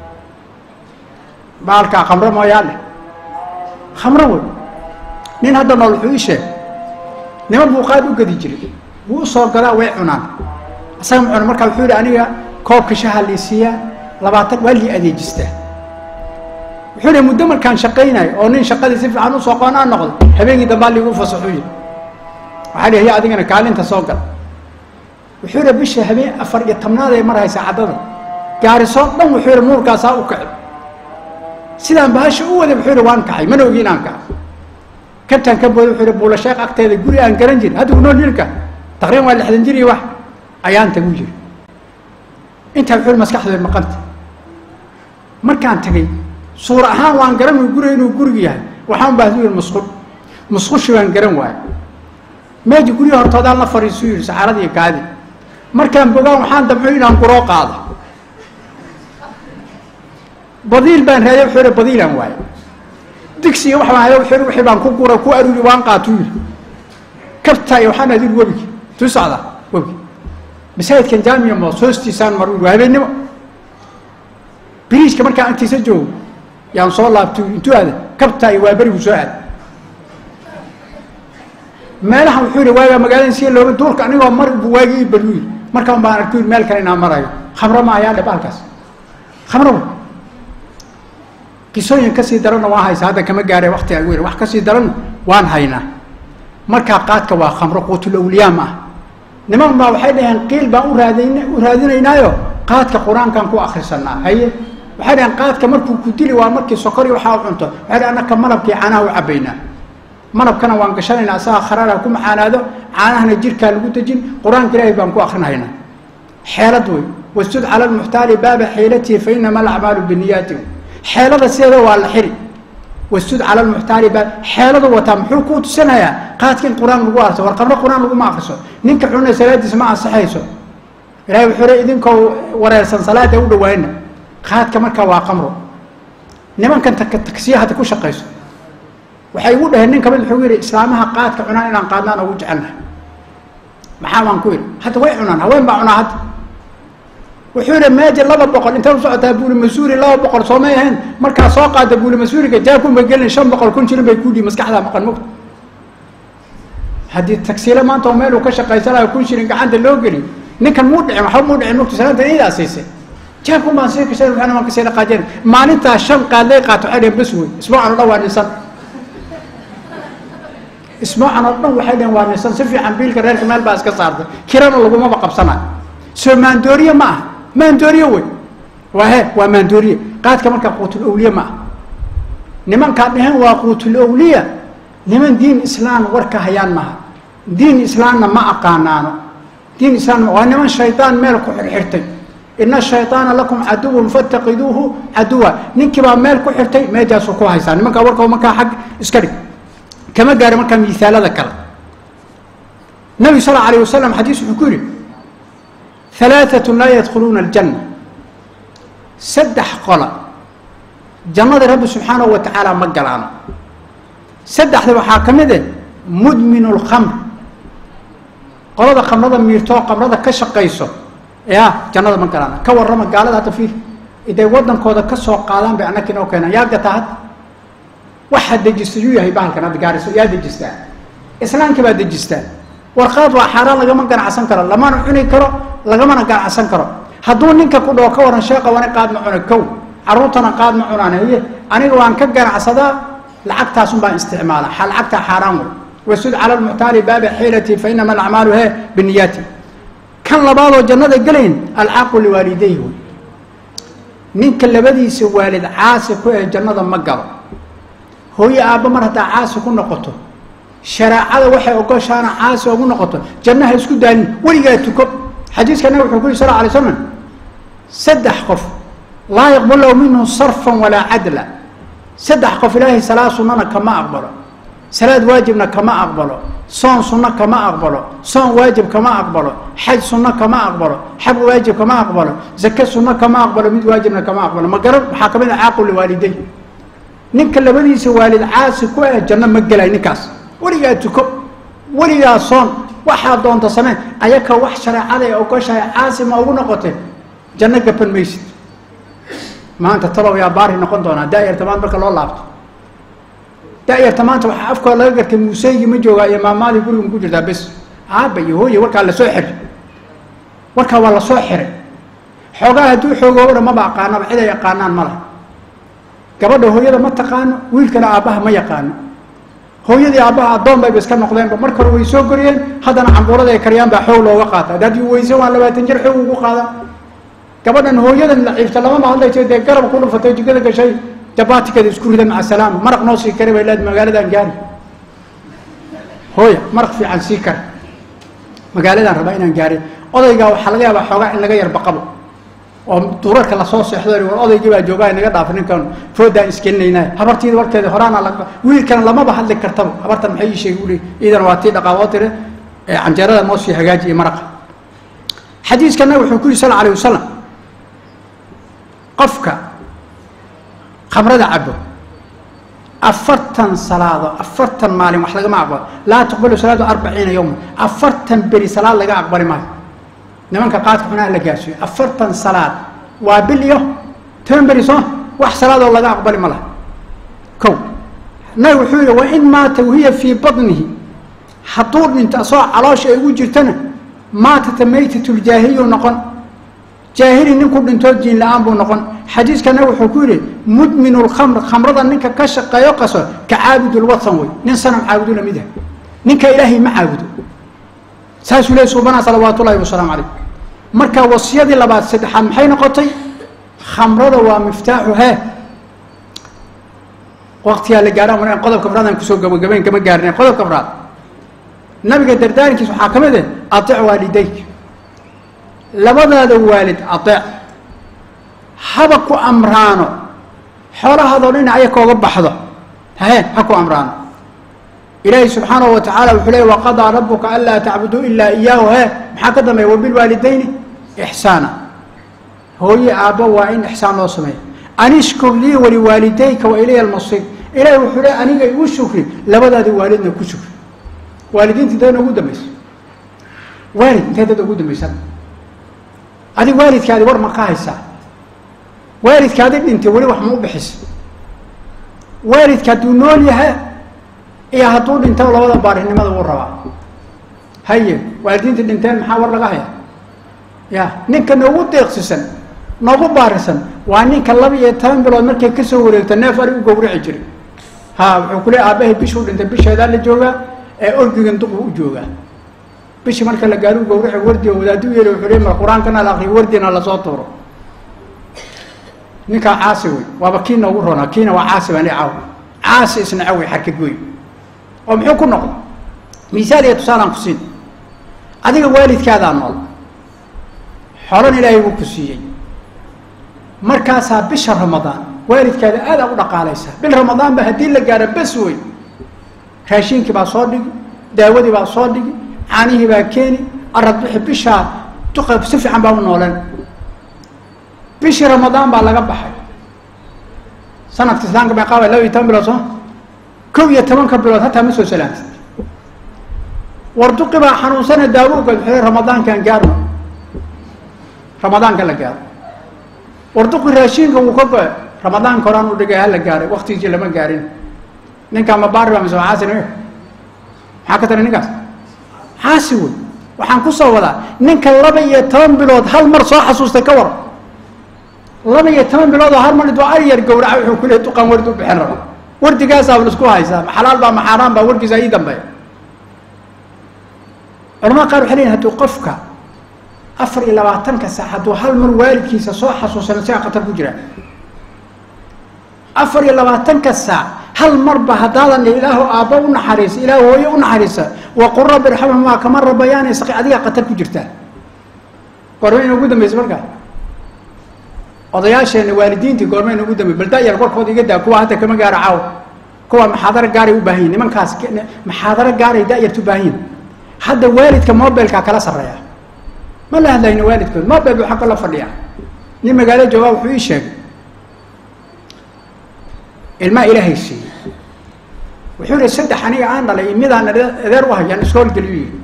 baalkaa khamro mooyaane khamro wey nin hadda nool wuxuu ii sheegay niman buu qaad u gadi jiray wuu u soo gadaa way cunaan isaga ma cuno markaa wuxuu yihi aniga koobka shaha lii siiyaa labaatan waa lii adeejistaa wuxuu yihi muddo markaan shaqaynayo oo nin shaqadii si fiican usoo qoon aan noqdo habeenkii dambaa liigu fasaxuu yidhi waxaa lihi ya adigana kaalinta soo gal wuxuu yihi bisha habeen afar iyo tobnaad ay marhaysa caddada gaarisoo dhan wuxuu yihi nuurkaasaa u kacay sidaan bahasha u waday wuxuu yihi waan kacay mana ogi inaan kaco kabtaan ka booday wuxuu yihi buulasheekh agteeda guri aan garan jirin hadda unoo nilka taqriban waa lixdan jir iyo wax ayaan tagu jiri intaa wuxuu yihi maskaxdooda maqanta markaan tagay suur ahaan waan garan way guriga inuu gurigu yahay waxaan baahdu yihi musqul musqushi waan garan waayo meeji guryaha hortoodaan la fariisuu yihi saxaarada iyo kaadi markaan bogaan waxaan damco inaan guroo qaado badiil baan raadiya wuxuu yihi badiilaan waayo digsiga wax baan haya wuxuu yihi wixii baan ku gura ku aruri waan qaatuu yihi kabtaa iyo waxaan adin webigi tuu socdaa webigi masaajidkan jaamiya moos hoostiisaan mar waa habeennimo biriijka markaan agtiisa joogo yaan soo laabtu intuu aada kabtaa iyo waa berigu soo aada meelaha wuxuu yihi waagaa magaalada si looga duurka anigoo mar bu waagi ii baluu yiri markaan baan arku yiri meel kale inaan marayo khamro ma ayaa dhe baalkaas khamro wa qisooyin kasii daranna waan haysaa hadda kama gaaree wakti agu yiri wax kasii daran waan haynaa markaa qaadka waa khamro quutul awliyaa ma ah niman baa waxay dhaheen qiil baan u raadin u raadinaynaayo qaadka qur-aankaan ku akrisanaa haye waxay dhaheen qaadka markuu ku dili waa markii sokor iyo waxaa u cunto waxay dhaheen annaka malabkii caanaha u cabaynaa malabkana waan gashanaynaa asaga kharaara ku macaanaado caanahana jirkaa lagu dejin qur-aanka ilaahay baan ku akrinahaynaa xeelad wey wastud cala lmuxtaali baaba xiilatihi fa inama alacmaalu biniyaati xeelada sideeda waa la xiri wastud cala lmuxtaali baab xeeladu wataa muxuu kuu tusinayaa qaadka in qur-aan lagu arso war qabro qur-aan laguma akriso ninka xunna salaadiisa ma ansaxayso ilahay wuxuu le idinkoo wareersan salaada u dhawaana qaadka markaa waa qamro nimankan taksiya hadda ku shaqayso waxay igu dhaheen nin kamid wuxuu yidhi islaamaha qaadka cunaan inaan qaadnaan ugu jecelnahay maxaa baan ku yidhi hadda way cunaan haween baa cunaa hadda wuxuu yihi meeja laba boqol intay u socotaa buuli masuuri laba boqol soomay ahayn markaa soo qaada buuli masuuriga jaakun bay gelin shan boqol kun jirin bay ku dhihi maskaxdaa maqan mogta haddii tagsiile maanta oo meel uu ka shaqaysanayo kun shirin gacanta loo geli ninkan muu dhicin waxba muu dhicin mogta salaanta iidaa siisay jaakun baan sii kashay waxna waan kasii dhaqaajeen maalintaa shan qaadlay qaato waxay dhaheen bas wey isbuucan oo dhan waa nisan isbuucan oo dhan waxay dhaheen waa nisan si fiican biilka reerka meel baa iska saartay kirana lagumaba qabsanayo soo maandooriye ma aha maandooriye wey waa he waa maandooriye qaadka markaa quutul awliye ma aha nimankaa dheheen waa quutul awliya niman diin islaan warka hayaan maha diin islaamna ma aqaanaano diin islaam waa niman shaydaan meel ku xirxirtay ina shayطaana lakum caduwun faاtaqiduuhu caduwa ninkii baa meel ku xirtay meejaasuu ku haysaa nimankaa warka markaa xag iska dhig kama gaari markaa miaalada kale nabi sal alayه wasalam xadiis wuxuu ku yihi ثalaaثaة laa yadkhuluuna اljanة saddex qola jannada rabbi subxaanaه wa tacaala ma galaano saddexda waxaa ka mid eh mudmin اlkmr qolada khamrada miirtoo khamrada ka shaqayso ya jannada ma galaana ka warrama gaalada hadda fiir iday waddankooda ka soo qaadaan bay annaka inoo keenaan yaa gataa hadda waxaa dejista yuu yahay bahalkan hadda gaariso yaa dejistaa islaamka baa dejistaa warqaad waa xaaraan lagama ganacsan karo lamana cuni karo lagamana ganacsan karo hadduu ninka ku dhoo ka waran sheeqa wana qaad ma cuna kow carruurtana qaad ma cunaan haye aniga waan ka ganacsadaa lacagtaasun baan isticmaala lacagtaa xaaraan wey wasud cala lmuctaali baabi xiilati fa inama alacmaalu he biniyaati kan labaadoo jannada gelayn alcaaqu liwaalidayhi wey ninka labadiisa waalid caasi ku eh jannada ma galo hooye aabba mar haddaa caasi ku noqoto shareecada waxay ogoshaana caasi ugu noqoto jannaha isku daalin weligaa tuko xadiiska nabi wuxuu ku yiri sal alay slam saddex qof laa yaqbal lahu minhu sarfan walaa cadla saddex qof ilaahay salaad sunnana kama aqbalo salaad waajibna kama aqbalo soon sunno kama aqbalo soon waajib kama aqbalo xaj sunno kama aqbalo xaj waajib kama aqbalo zake sunno kama aqbalo mid waajibna kama aqbalo ma garan waxaa kamid a caaqu liwaaliday ninka labadiisa waalid caasi ku ah janno ma gelay ninkaas weligaa tuko weligaa soon waxaa doonta samee ayaka wax shareecada ay ogoshahay caasi ma ugu noqotee janno gaban maysid maanta talow yaa baari noqon doonaa daayarta maanta marka loo laabto daayarta maanta waxaa afkooda laga gartay muuseygii ma joogaa iyo maamaadii guriga ku jirtaa bes aaba iyo hooye warkaa lasoo xiray warkaa waa lasoo xiray xoogaa hadduu xoogooba dhan maba aqaanaba cid ay yaqaanaan ma laha gabadha hooyada ma taqaano wiilkana aabbaha ma yaqaano hooyadii aabbaha addoon bayba iska noqdeenba marka hore way soo goriyeen haddana cambuurada ay kariyaan baa xoog looga qaata haddaad weyse waan labaatan jir xoog ugu qaada gabadhan hooyadan laciifta lamama hadlayso dee garab ku dhufatay jikada gashay jabaatikada isku rida maca salaama maraq noo sii kari bay leed magaaladan gaari hooya maraq fiican sii kara magaaladan rabaa inaan gaarin odaygaa waxaa laga yaabaa xoogaa in laga yarbaqabo oo duurarka lasoo seexdo war odaygii baa joogaa inaga dhaafa ninkan foodaan iskelinaynaa habartiida warkeeda horaana la wiilkana lamaba hadli kartaba habartan maxay ii sheegi uli iidana waa tii dhaqaaboo tire canjeerada noo sii hagaaji iyo maraqa xadiiskana wuxuu ku yihi sal alayh wasalam qofka khamrada cabo afartan salaado afartan maalin wax lagama aqbalo laa tuqbalu salaadu arbaciina yowma afartan beri salaad laga aqbali maayo nimanka qaadka xunaha la gaarsiiyo afartan salaad waa bil iyo toban beri soo wax salaadoo laga aqbali ma laha kow nabi wuxuu yihi wain maata wahiya fii badnihi hadduu dhinto asagoo caloosha ay ugu jirtana maatata maytatuljaahiliyu noqon jaahili ninku dhintoo diin la-aan buu noqon xadiiskana wuxuu ku yihi mudmin lkhamr khamrada ninka ka shaqeeyo qaso ka caabudulwathan wey nin sanam caabudu lamid ah ninka ilaahay ma caabudo saasuu ley suubanaa salawaat ullahi wasalaamu calayh marka wasiyadii labaad saddexaad maxay noqotay khamrada waa miftaaxu hee waqtiyaa la gaadhaan qodobka afraadaan kusoo gabagabayn kama gaarin qodobka afraad nabiga dardaarinkiisa waxaa ka mid ah atic waalidayk labadaada waalid adeec haba ku amraano xoolahaadoo dhinac aya kooga baxdo hahe ha ku amraano ilaahi subxaanahu wa tacaala wuxuu leey waqadaa rabuka anlaa tacbuduu ilaa iyaahu he maxaa ka dambeeya wabilwaalidayni ixsaana hooye aabbo waa in ixsaan loo sameeya anishkur lii waliwaalidayka wa ilaya almasiir ilahi wuxuu leey aniga igu shukri labadaada waalidna ku shukri waalidiinta inteedna ugu dambaysa waalid intee dad ugu dambaysan adig waalidkaadi war ma ka haysaa waalidkaadi dhintay weli wax ma u bixisa waalidka hadduu nool yahay iyo hadduu dhinta labada baarinimada wuu rabaa haye waalidiinta dhinteen maxaa war laga haya ya ninka noogu deeqsisan noogu baarisan waa ninka laba iyo toban bilood markay kasoo wareegto neef ari u gawrici jiray ha wuxuu ku le aabahay bishuu dhintay bisheedaa la joogaa ee orgigan duqu u joogaa bishii marka la gaari u gawrici wardi oo wadaadu yeeli wuxuu le mar qur-aankana la akriyo wardina lasoo tuuro ninkaa caasi wey waaba kii noogu ronaa kiina waa caasi baan caw caasi isna cawey xarkagoy oo muxuu ku noqday misaal iyo tusaalaan ku siin adiga waalidkaadaa nool xolan ilaahay buu ku siiyey markaasaa bisha ramadaan waalidkaada aada u dhaqaalaysaa bil ramadaan ba haddii la gaaro bes wey raashiinkii baa soo dhigi daawadii baa soo dhigi caanihii baa keeni arad bixi bishaa duqa si fiican baa u nooleen bishii ramadaan baa laga baxay sanadka islaamka bay qaabay laba iyo toban bilood soo kow iyo tobanka bilood hataa ma soo salaantid warduqi baa xanuunsana daawo uga xule ramadaankaan gaarno ramadaanka la gaaro warduqi raashiinka wuu ka go-e ramadaanka horaan u dhigay hala gaaray waktigiisii lama gaarin ninkaa mabaari baa mise waa caasi nime maxaa ka tari ninkaas caasi wey waxaan ku soo wadaa ninka laba iyo toban bilood hal mar soo xasuustay ka war laba iyo toban bilood oo hal mar intuu ari yar gawraca wuxuu ku leey duqaan wardi u bixin raba wardigaasaa la isku haysaa maxalaal baa maxaaraan baa warkiisa ii dambeeya culamada qaar waxay leeyihin hadduu qofka afar iyo labaatanka saac hadduu hal mar waalidkiisa soo xasuusano sigaa khatar ku jira afar iyo labaatanka saac hal marba haddaadan ilaahu aabba u naxariisa ilaahu hooye u naxariisa waqul rabbi irxamhumaa kama rabayaani saqi adigaa khatar ku jirtaa goormayna ugu dambaysa markaa odayaasheena waalidiintii goormayna ugu dambey baldaayar korkooda iga daa kuwa hadda kama gaara caaw kuwa maxaadaro gaaray u baahan yihin nimankaas maxaadaro gaaray daayarta u baahan yihin hadda waalidka mobilkaa kala sarreeya ma la hadlayno waalidkood mobile buu xagga la fadhiya nin magaalo joogaa wuxuu ii sheegay ilmaa ilaahay siiyey wuxuu yihi saddex aniga aan dhalay iyo midaan adeer u hayaan iskoolgeliyu yihi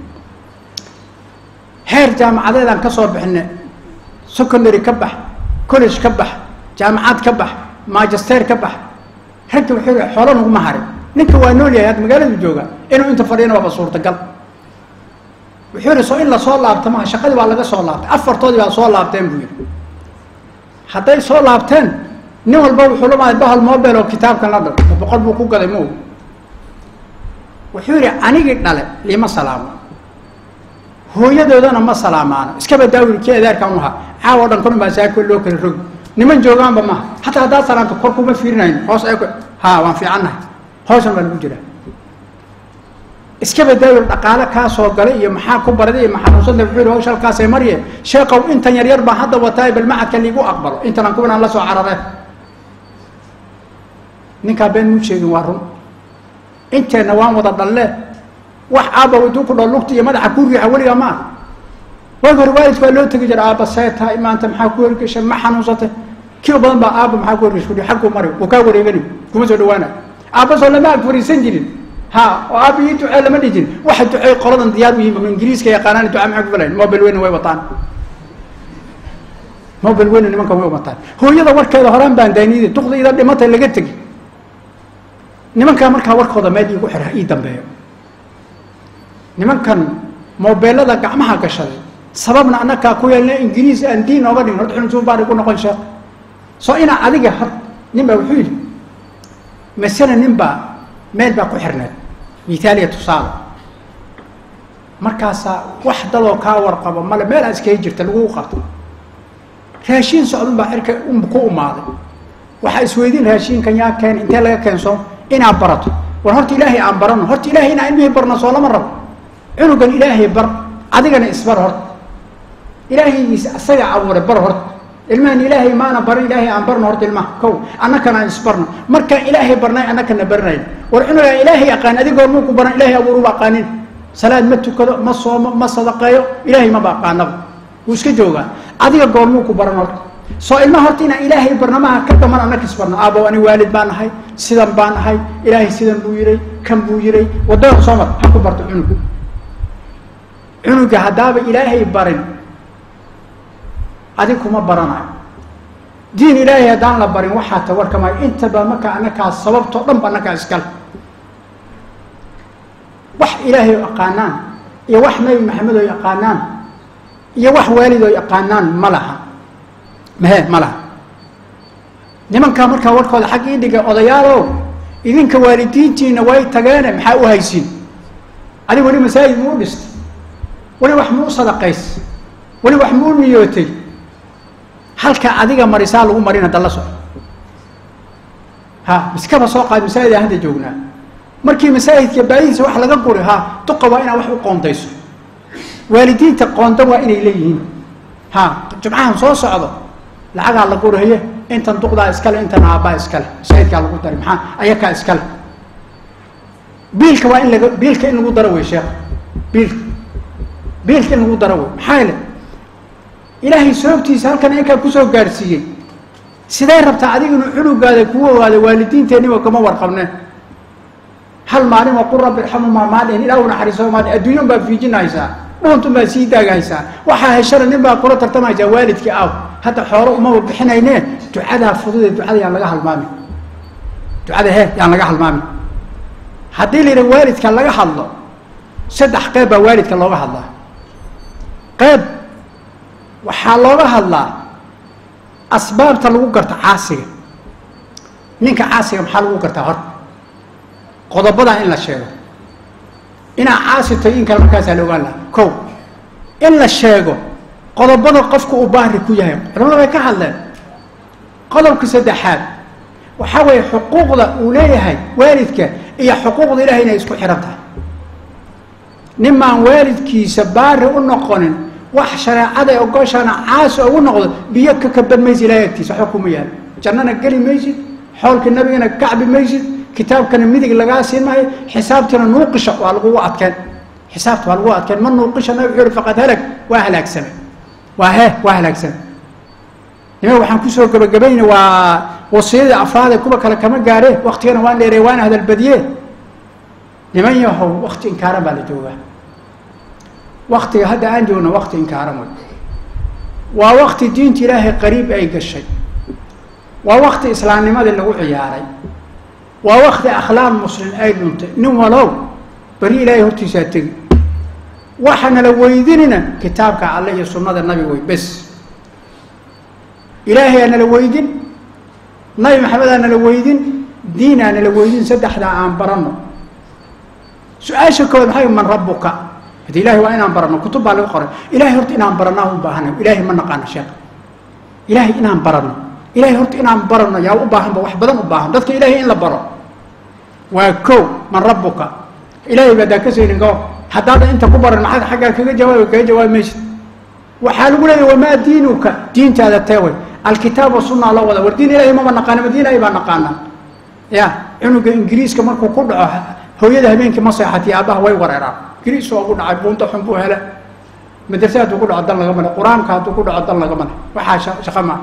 heer jaamacadeedaan ka soo bixine secondary ka bax college ka bax jaamacad ka bax magister ka bax ragga wuxuu yihi xoolo naguma harin ninka waa nool yahay hadda magaaladu jooga inuu inta fadhiyana waaba suurtagal wuxuu yihi soo in lasoo laabta maha shaqadii baa laga soo laabtay afartoodii baa soo laabteen buu yihi hadday soo laabteen nin walba wuxuu lamaaday bahal mobile oo kitaabkan la dhal boqol buu ku gaday ma og wuxuu yihi anigii dhale liima salaamo hooyadoodana ma salaamaano iskaba daawil kii adeerkan u ahaa caawo dhan kun baa saako loo kala rogi niman joogaanba maha hataa haddaad salaamto kor kuma fiirinayn hoos eeg ha waan fiicannahay hoosan baa lagu jiraa iskaba daawil dhaqaale kaa soo galay iyo maxaa ku baraday iyo maxanuunsanta wuxuu yihi hawsha halkaasay marye sheekow intan yar yar baan hadda wataa bal macadka liigu aqbalo intanaan kuwanaan la soo carareen ninkaa been muu sheegin waa run inteenna waan wada dhalle wax aabba waduu ku dhao lugta iyo madaxa ku riixa weligaa ma ah waagi hore waalidka waa loo tegi jira aabba see tahay maanta maxaa ku horgeshay ma xanuunsatay kilo badan baa aabba maxaa ku horgeshay kudhi xagguu mari wuu kaa wareegani kuma soo dhawaana aabba soo lama ag fariisan jirin ha oo aabba ii ducee lama dhihi jirin waxa ducey qoladan diyaar u yihin ingiriiska yaqaanaan duca maxaa ku falayn mobile weyna way wataan mobile weyna nimanka way wataan hooyada warkeeda horaan baan daaniyada duqda ida dhimatay laga tegi nimankaa markaa warkooda meel iigu xira ii dambeeyo nimankan mobeelada gacmaha gashaday sababna anakaa ku yeelna ingiriis aan diin ooga dhigin horta xunsuun baan igu noqon sheekh soo inaa adiga hor nin baa wuxuu yidhi masale nin baa meel baa ku xirneed mithaaliya tusaale markaasaa wax dadoo kaa warqabo male meel aad iskaga jirta lagu qabto raashiin socdun baa xirka ku umaaday waxaa isweydiin raashiinkan yaa keen intee laga keenso inaad barato war horta ilaahay aan barano horta ilahay inaan ilmihii barno soo lama rabo cunugan ilaahay bar adigana isbar horta ilaahayiis asaga abuuray bar horta ilmahan ilaahay maana baran ilaahay aan barno horta ilmaha kow annakana aan isbarno markaan ilaahay barnay annakana barnayn war cunugaan ilaahay aqaan adigoo muu ku baran ilaahay abuuruba aqaanin salaad ma tukado ma soomo ma sadaqeeyo ilaahay maba aqaanaba wuu iska joogaa adiga goormuu ku baran horta soo ilmaha horta inaan ilaahay barnamaha ka dhaman annaka isbarno aabo ani waalid baan ahay sidan baan ahay ilaahay sidan buu yiray kan buu yiray wadada soo mar ha ku barto cunug cunuga haddaaba ilaahay barin adig kuma baranayo diin ilaahay haddaan la barin waxaa tawarkamayo intaba marka anakaa sababtoo dhan ba anakaa iskale wax ilaahay oo yaqaanaan iyo wax nabi maxamed oo yaqaanaan iyo wax waalid oo yaqaanaan ma laha mahe ma laha nimankaa markaa warkooda xag ii dhiga odayaalow idinka waalidiintiina way tageene maxaa u haysiin adig weli masaajid muu dhistay weli wax muu sadaqays weli wax muu niyootay halka adiga marisaa lagu marin hadda la soco ha miskaba soo qaad masaajid aan hadda joognaa markii masaajidka baadihiisa wax laga guri ha duqa waa inaad wax u qoondayso waalidiinta qoonda waa inay leeyihiin ha jumcahan soo socdo lacagaa la guraye intan duqdaa iskale intan aabbaa iskale masaajidkaa lagu dari maxaa ayakaa iskale biilka waa in laga biilka in lagu daro wey sheekh biilka biilka in lagu daro wey maxaa yeele ilaahay sababtiisa halkan inkaa kusoo gaadhsiiyey sidee rabtaa adiga inuu cunugaada kuu ogaado waalidiinteeniba kama warqabneen hal maalin oo qur rabbi irxamumaa maadhin ilaa u naxariiso maadhin adduunyan baa fiijinaysaa dhuuntun baa sii daagaysaa waxaa heshana nin baa kula tartamaysaa waalidkii aw hadda xoolo umaba bixinayne ducadaa fududee ducada yaan laga halmaamin ducada he yaan laga halmaamin haddii la yidhaha waalidka laga hadlo saddex qeyb baa waalidka looga hadlaa qeyb waxaa looga hadlaa asbaabta lagu garto caasiga ninka caasiga maxaa lagu gartaa hor qodobadaa in la sheego inaa caasi tahay in kale markaasaa la ogaan laha ko in la sheego qodobada qofka uu baari ku yahay culamada bay ka hadleen qodobka saddexaad waxaa weeye xuquuqda uu leeyahay waalidka iyo xuquuqda ilahay inay isku xihan tahay nimaan waalidkiisa baari u noqonin wax shareecada ee ogoshana caasi ugu noqdo biyo ka kaban maysid ilahay agtiisa waxba kuma yaalo jannana geli maysid xoolka nabigana kacbi maysid kitaabkana midig lagaa siin maayo xisaabtina nuuqisha waa lagugu adkeen xisaabta waa lagu adkeen ma nuuqisha nabig wuxuu uhi faqad halag waa halaagsane waa he waa halaagsane nima waxaan kusoo gabagabayna waa wasiyadii afraade kuwa kale kama gaaree waktigana waan dheerey waana hadalbadiye niman yahow wakti inkaaran baa la joogaa waktiga hadda aan joogna wakti inkaaran wey waa wakti diinta ilaahay qariib ay gashay waa wakti islaamnimadii lagu ciyaaray waa wakti akhlaaq muslim ay dhuntay nin walow beri ilaahay hortiisaa tegi waxaana la weydinina kitaabka alle iyo sunnada nabi wey bes ilaahay aanala weydin nabi maxamed aanala weydin diin aanala weydin saddexdaa aan baranno su-aasha kood maxay man rabuka hadi ilahay waa inaan baranno kutub baa laga qoray ilahay horta inaan baranaa u baahana ilahay ma naqaano sheekh ilahay inaan baranno ilahay horta inaan baranno yaa u baahanba wax badan u baahan dadka ilahay in la baro waa ko man rabuka ilahay baa daa ka saynin go haddaadan inta ku baran maxaad xaggaa kaga jawaabi kaga jawaabi maysid waxaa lagu leeyahy wamaa diinuka diintaada teeway alkitaab wasunaa loo wada war diin ilahay mama naqaana ma diin ilahay baa naqaanaa ya cunuga ingiriiska markuu ku dhaco hooyada habeenkii ma seexatiy aabbaha way wareeraan ingiriis waa ugu dhacay buunta xun buu hele madrase hadduu ku dhaco dan laga male qur-aanka hadduu ku dhaco dan laga male waxaa shaqa maa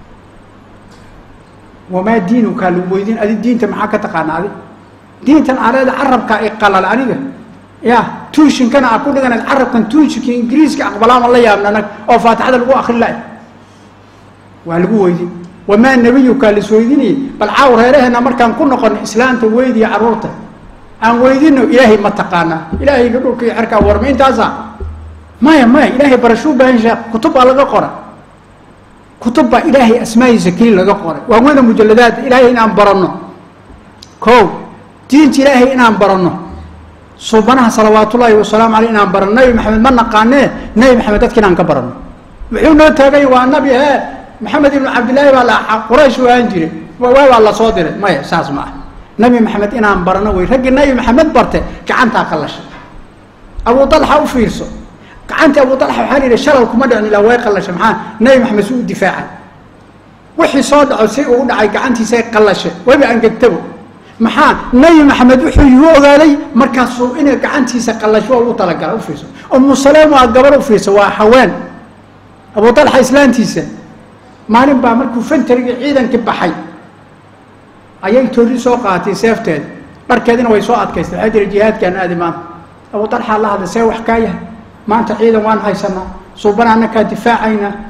wamaa diinukaa lagu weydiin adi diinta maxaa ka taqaana adi diintan aleeda carabkaa i qalal aniga ya tuushinkana aa ku dhiganayd carabkan tuushinka ingiriiska aqbalaama la yaabna nag oo faatixada lagu akrin la waa lagu weydin wamaa nebiyukaa lasweydinayay bal caaw reeraheena markaan ku noqono islaanta weydiya carruurta aan weydino ilaahay ma taqaanaa ilaahayga dhulka iyo xerkaa warma intaasa maya maya ilaahay barashuu baahan sheekh kutub baa laga qora kutub baa ilaahay asmaahiisa keli laga qoray waa weyna mujaladaad ilaahay inaan baranno ko diinta ilaahay inaan baranno suubanaha salawaatullaahi wasalaamu aleyh inaan baranno nabi maxamed ma naqaanee nabi maxamed dadka inaan ka baranno muxuu noo taagay waa nabi he maxamed ibnu cabdillaahi baa la quraysh u ahaan jiray waa baa la soo diray maya saas ma ah nabi maxamed inaan barano wey raggii nabi maxamed barte gacantaa ka lashay abu dalxa u fiirso gacantii abu dalxa waxaa la yidhi shalal kuma dhicin ilaa way qallashay maxaa nabi maxamed si u difaacay wixii soo dhaco si uu dhacay gacantiisay qallashay weba angegtabo maxaa nabi maxamed wuxuu igu ogaaday markaasuu inay gacantiisa qallasho oo ugu talagala u fiirso umu saleem waa gabar u fiirso waa haween abu dalxa islaantiisa maalin baa markuu fantarigii ciidankii baxay ayay toori soo qaaatay seefteeda dharkeedina way soo adkaystay waxaa jira jihaadkaan aadi maanta abu dalxaa la hadlay see wax kaa yahay maanta ciidan waan haysanaa suubana annakaa difaacaynaa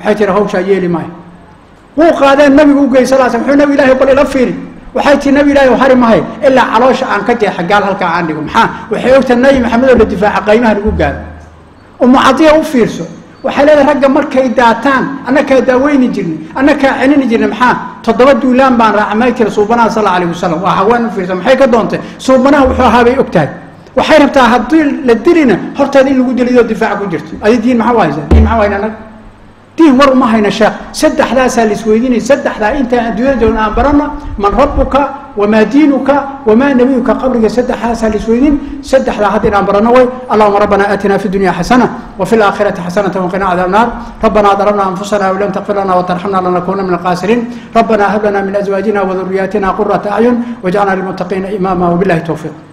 waxay tihi hawshaa yeeli maayo wuu qaadeen nabigu u gey sal sl muxuu nabi ilahi bal ila fiiri waxay tii nabi ilahi hari mahay ilaa caloosha aan ka jeexa gaal halkaa aan dhigo maxaa waxay ogtahay nabi maxamed oo la difaaca qaymaha lagu gaaro umu cadiya u fiirso waxay leedahay ragga markay daataan annakaa daaweyni jirnay annakaa celini jirnay maxaa toddoba duulaan baan raacmay tiri suubanaha sal alayh wasalam waa haween u fiirsa maxay ka doontay suubanaha wuxuu ahaa bay ogtahay waxay rabtaa haddii la dilina horteeda in lagu dilidoo difaaca ku jirto adi diin maxaa u haysaa diin maxaa u hayna annaga diin war uma hayna sheekh saddexdaasaa la isweydiinaya saddexdaa intaan adduunyada joogna aan barana man rabbuka wamaa diinuka wamaa nabiyuka qabriga saddexdaasaa la isweydiin saddexdaa hadda inaan barano way allahuma rabbana aatina fi dunya xasana وفي الآخرة حسنة وقنا عذاب النار ربنا ظلمنا أنفسنا وإن لم تغفر لنا وترحمنا لنكون من الخاسرين ربنا هب لنا من أزواجنا وذرياتنا قرة أعين واجعلنا للمتقين إماما وبالله التوفيق